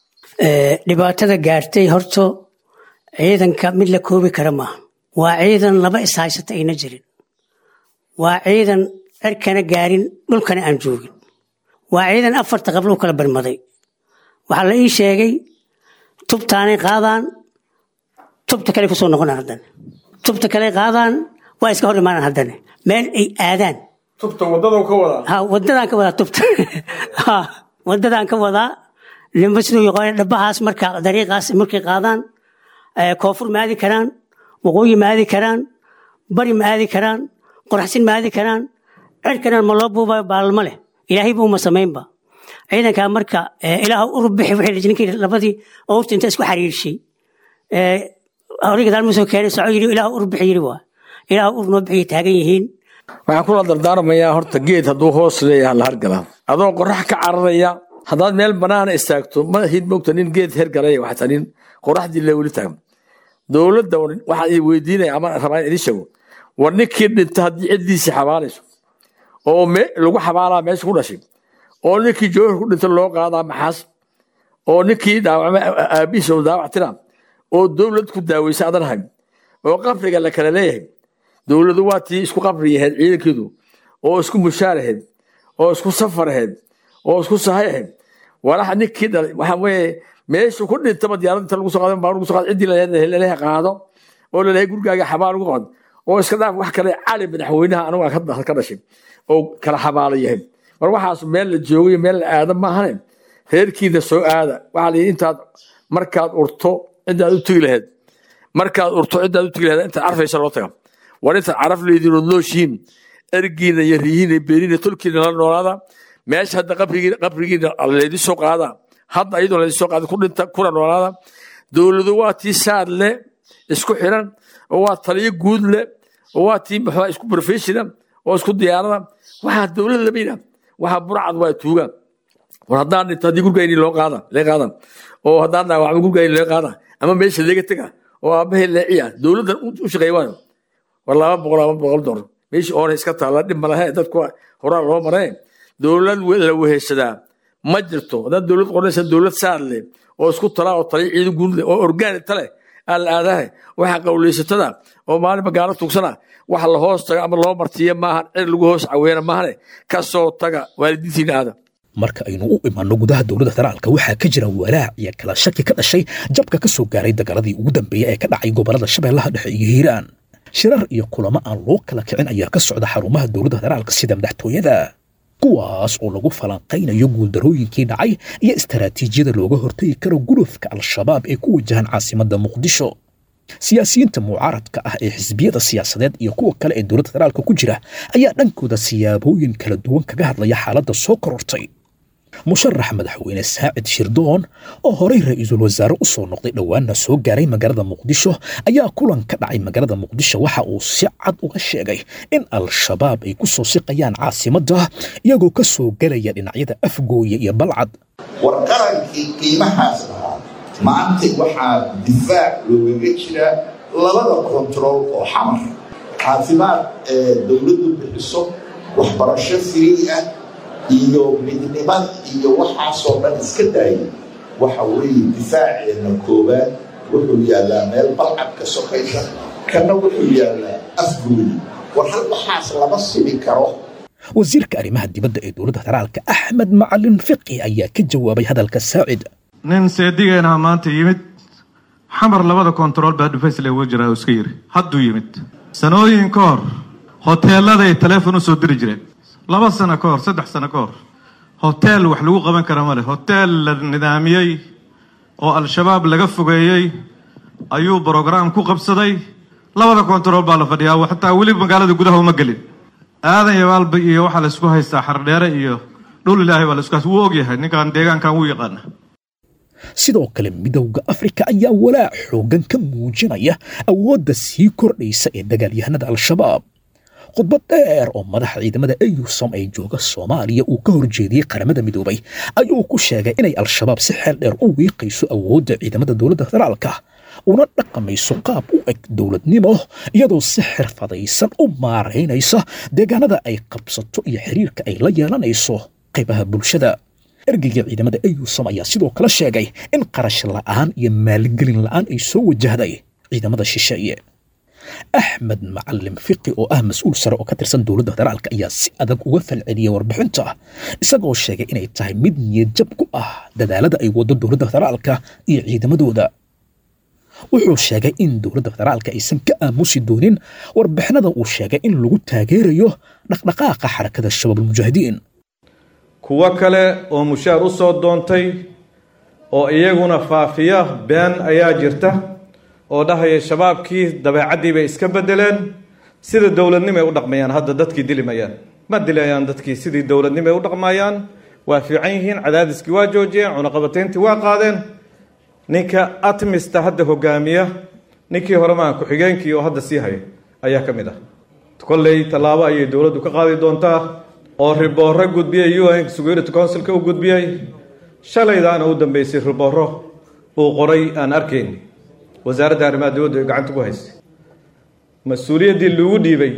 dhibaatada gaartay horto ciidanka mid la koobi kara maaha waa ciidan laba ishaysata ayna jirin waa ciidan cirkana gaarin dhulkana aan joogin waa ciidan afarta qabluu kala barmaday waxaa la ii sheegay tubtaanay qaadaan tubta kale kusoo noqonaan haddana tubta kale qaadaan waa iska hor imaanaan haddana meel ay aadaan tubta wadada ka wadaa ha wadadaan ka wadaa tubta ha wadadaan ka wadaa nimba siduu yaqaan dhabahaas marka dariiqaas markay qaadaan koonfur ma aadi karaan waqooyi ma aadi karaan bari ma aadi karaan qoraxsin ma aadi karaan cirkana ma loo buubayo baalma leh ilaahay buu ma samaynba ciidankaa marka ilaah urub bixi wixii ninkii labadii owrta inta isku xariirshay horiga daalma soo keenay soco yiri ilaah urub bixi yiri waa ilaah ur noo bixiyay taagan yihiin waxaan kula dardaarmayaa horta geed hadduu hoos leeyahay la hargala adoo qorax ka cararaya haddaad meel banaana istaagto ma hid mogta nin geed hergalaya waxaa nin qoraxdii le weli taagan dowladda waxaan idin weydiinaya ama rabaa in idin sheego war ninkii dhinta haddii ciddiisii xabaalayso oo lagu xabaalaa meesha ku dhashay oo ninkii joohar ku dhinta loo qaadaa maxaas oo ninkii dhaawacma aabihiisa oo daawac tira oo dowlad ku daaweysa adan hayn oo qabriga la kala leeyahay dowladu waa tii isku qabri yahayd ciidankeedu oo isku mushaar ahayd oo isku safar ahayd oo isku sahay ahayd walaxa ninkii dhalay waxaa weeye meeshu ku dhintaba diyaarad inta lagu soo qaado baa lagu soo qaado ciddii laleeyahay qaado oo laleeyahay gurigaaga xabaal lagu qaado oo iska dhaaf wax kale cali madaxweynaha anigu aan ka dhashay oo kala xabaala yahay mar waxaas meel la joogo iyo meel la aada maahane reerkiina soo aada waxaa la yidhi intaad markaad urto ciddaad u tegi lahayd markaad urto ciddaad u tegi lahayd intaad carfaysa loo taga war intaad caraf leediin ood nooshiin ergiina iyo riyihiina iyo beeriina tolkiina la noolaada meesha hadda qabrigiina qabrigiina laydin soo qaada hadda iyadoo laydin soo qaada ku dhinta kuna noolaada dowladu waa tii saad leh isku xiran oo waa taliyo guud leh oo waa tii maxaa isku professional oo isku diyaarada waxaa dowlad lamayna waxaa burcad waa tuuga war haddaan dhinto haddii gurgayni loo qaada lee qaadan oo haddaan dhaawacmo gurgayni lee qaada ama meesha leega tega oo aabahee leeciya dowladdan u shaqeey waayo war laba boqol laba boqol dolar meeshii oona iska taalla dhib ma lahe dadku horaa loo maree dowlad la weheshadaa ma jirto haddaad dowlad qoranaysa dowlad saad leh oo isku talaa oo taliya ciidan guud leh oo orgaani tale aan la aadahay waxa qawleysatada oo maalinba gaalo tugsana waxa la hoos taga ama loo martiya maahan cid lagu hoos caweena maahane ka soo taga waalidiintiina aada marka aynu u imaanno gudaha dowladda federaalka waxaa ka jira walaac iyo kala shaki ka dhashay jabka ka soo gaaray dagaaladii ugu dambeeyey ee ka dhacay gobollada shabeellaha dhexe iyo hiiraan shirar iyo kulamo aan loo kala kicin ayaa ka socda xarumaha dowladda federaalka sida madaxtooyada kuwaas oo lagu falanqaynayo guuldarooyinkii dhacay iyo istaraatiijiyada looga hortagi karo gulufka al-shabaab ee ku wajahan caasimadda muqdisho siyaasiyiinta mucaaradka ah ee xisbiyada siyaasadeed iyo kuwa kale ee dowladda federaalka ku jira ayaa dhankooda siyaabooyin kala duwan kaga hadlaya xaaladda soo korortay musharax madaxweyne saacid shirdoon oo horey ra-iisul wasaare u soo noqday dhowaanna soo gaaray magaalada muqdisho ayaa kulan ka dhacay magaalada muqdisho waxa uu si cad uga sheegay in al-shabaab ay ku soo siqayaan caasimadda iyagoo ka soo gelaya dhinacyada afgooye iyo balcad war qarankii qiimahaas lahaa maanta waxaa difaac loogaga jiraa labada kontarool oo xamar caafimaad ee dowladdu bixiso waxbarasho firii ah iyo midnimada iyo waxaasoo dhan iska daayay waxa weeye difaaceena koowaad wuxuu yaallaa meel balcad ka sokaysa kana wuxuu yaallaa afgooyi war hal waxaas lama simi karo wasiirka arrimaha dibadda ee dowladda federaalka axmed macalin fiqi ayaa ka jawaabay hadalka saacid nin seedigeenaha maanta yimid xamar labada kontarool baa dhufaysle uga jiraa oo iska yiri hadduu yimid sanooyin ka hor hoteeladay taleefon u soo diri jireen laba sano ka hor saddex sano ka hor hoteel wax lagu qaban kara ma leh hoteel la nidaamiyey oo al-shabaab laga fogeeyey ayuu brograam ku qabsaday labada kontarool baa la fadhiyaa xataa weli magaalada gudaha uma gelin aadan yabaalba iyo waxaa la isku haystaa xardheere iyo dhul ilaahay baa la isku haysta wuu ogyahay ninkan deegaankan wuu yaqaana sidoo kale midowda afrika ayaa walaac xooggan ka muujinaya awoodda sii kordhaysa ee dagaalyahanada al-shabaab khudbad dheer oo madaxa ciidamada eyusom ee jooga soomaaliya uu ka horjeediyey qaramada midoobay ayuu ku sheegay inay al-shabaab si xeel dheer u wiiqayso awoodda ciidamada dowladda federaalka una dhaqamayso qaab u eg dowladnimo iyadoo si xirfadaysan u maaraynaysa deegaanada ay qabsato iyo xiriirka ay la yeelanayso qaybaha bulshada ergeyga ciidamada eyusom ayaa sidoo kale sheegay in qarash la'aan iyo maalgelin la'aan ay soo wajahday ciidamada shisheeye axmed macalin fiqi oo ah mas-uul sare oo ka tirsan dowladda federaalka ayaa si adag uga falceliyey warbixinta isagoo sheegay inay tahay mid niyadjab ku ah dadaalada ay waddo dowladda federaalka iyo ciidamadooda wuxuu sheegay in dowladda federaalka aysan ka aamusi doonin warbixinada uu sheegay in lagu taageerayo dhaqdhaqaaqa xarakada shabaabulmujaahidiin kuwo kale oo mushaar u soo doontay oo iyaguna faafiya been ayaa jirta oo dhahaya shabaabkii dabeecaddii bay iska beddeleen sida dowladnimay u dhaqmayaan hadda dadkii dilimayaan ma dilayaan dadkii sidii dowladnimay u dhaqmayaan waa fiican yihiin cadaadiskii waa joojiyeen cunaqabatayntii waa qaadeen ninka atmista hadda hogaamiya ninkii hore maaha ku-xigeenkii oo hadda sii haya ayaa ka mid ah kolley tallaabo ayay dowladdu ka qaadi doontaa oo ribooro gudbiyey u n security councilka u gudbiyey shalaydaana u dambeysay ribooro uu qoray aan arkayn wasaaradda arrimaha dibadda ay gacanta ku haysay mas-uuliyaddii lagu dhiibay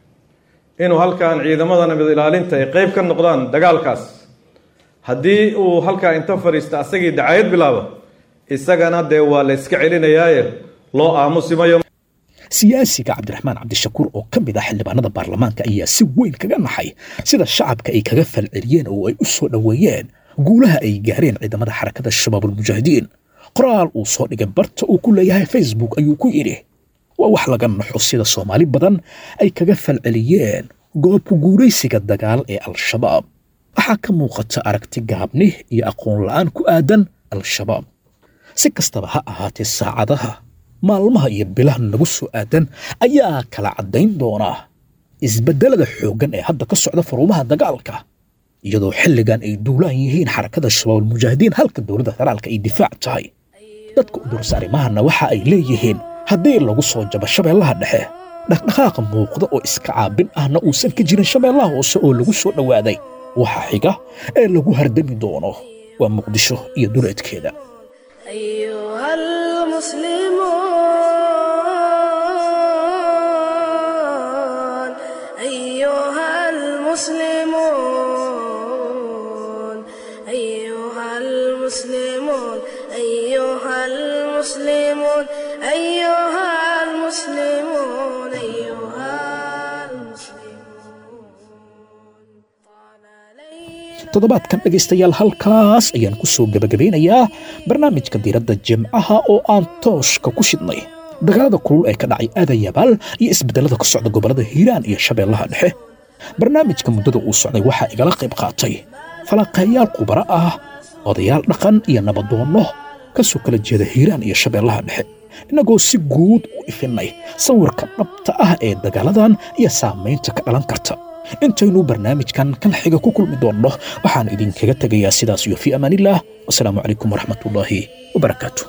inuu halkan ciidamada nabad ilaalinta ay qeyb ka noqdaan dagaalkaas haddii uu halkaa inta fadhiista asagii dacayad bilaabo isagana dee waa la yska celinayaaye loo aamusimayo siyaasiga cabdiraxmaan cabdishakuur oo ka mid ah xildhibaanada baarlamaanka ayaa si weyn kaga naxay sida shacabka ay kaga falceliyeen oo ay u soo dhoweeyeen guulaha ay gaareen ciidamada xarakada shabaabulmujaahidiin qoraal uu soo dhigay barta uu ku leeyahay facebook ayuu ku yidhi waa wax laga naxo sida soomaali badan ay kaga falceliyeen goobka guuraysiga dagaal ee al-shabaab waxaa ka muuqata aragti gaabni iyo aqoon la'aan ku aadan al-shabaab si kastaba ha ahaatee saacadaha maalmaha iyo bilaha nagu soo aadan ayaa kala caddayn doonaa isbeddelada xooggan ee hadda ka socda faruumaha dagaalka iyadoo xilligan ay duulaan yihiin xarakada shabaabulmujaahidiin halka dowladda federaalka ay difaac tahay dadka u dursa arrimahana waxa ay leeyihiin haddii lagu soo jabo shabeellaha dhexe dhaqdhaqaaqa muuqda oo iska caabin ahna uusan ka jirin shabeellaha hoose oo lagu soo dhowaaday waxa xiga ee lagu hardami doono waa muqdisho iyo duleedkeeda أيها المسلمون أيها المسلمون أيها المسلمون أيها المسلمون أيها المسلمون أيها toddobaadkan dhegaystayaal halkaas ayaan ku soo gebagabeynayaa barnaamijka diiradda jimcaha oo aan tooshka ku shidnay dagaalada kulul ee ka dhacay aadayabaal iyo isbeddelada ka socda gobollada hiiraan iyo shabeellaha dhexe barnaamijka muddada uu socday waxaa igala qayb qaatay falanqeeyaal khubaro ah odayaal dhaqan iyo nabadoonno ka soo kala jeeda hiiraan iyo shabeellaha dhexe innagoo si guud u ifinnay sawirka dhabta ah ee dagaaladan iyo saamaynta ka dhalan karta intaynu barnaamijkan kan xiga ku kulmi doonno waxaan idinkaga tegayaa sidaas iyo fii amaanillaah wasalaamu calaykum waraxmatullaahi wabarakaatu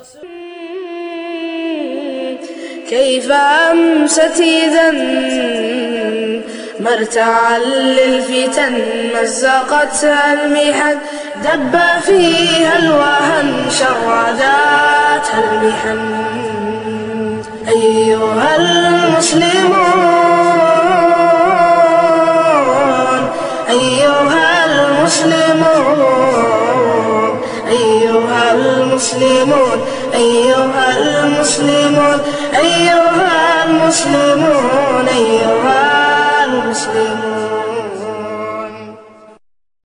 كيف أمست إذا مرتعا للفتن مزقتها المحن دب فيها الوهن شرداتها المحن أيها المسلمون أيها المسلمون أيها المسلمون أيها المسلمون أيها المسلمون أيها المسلمون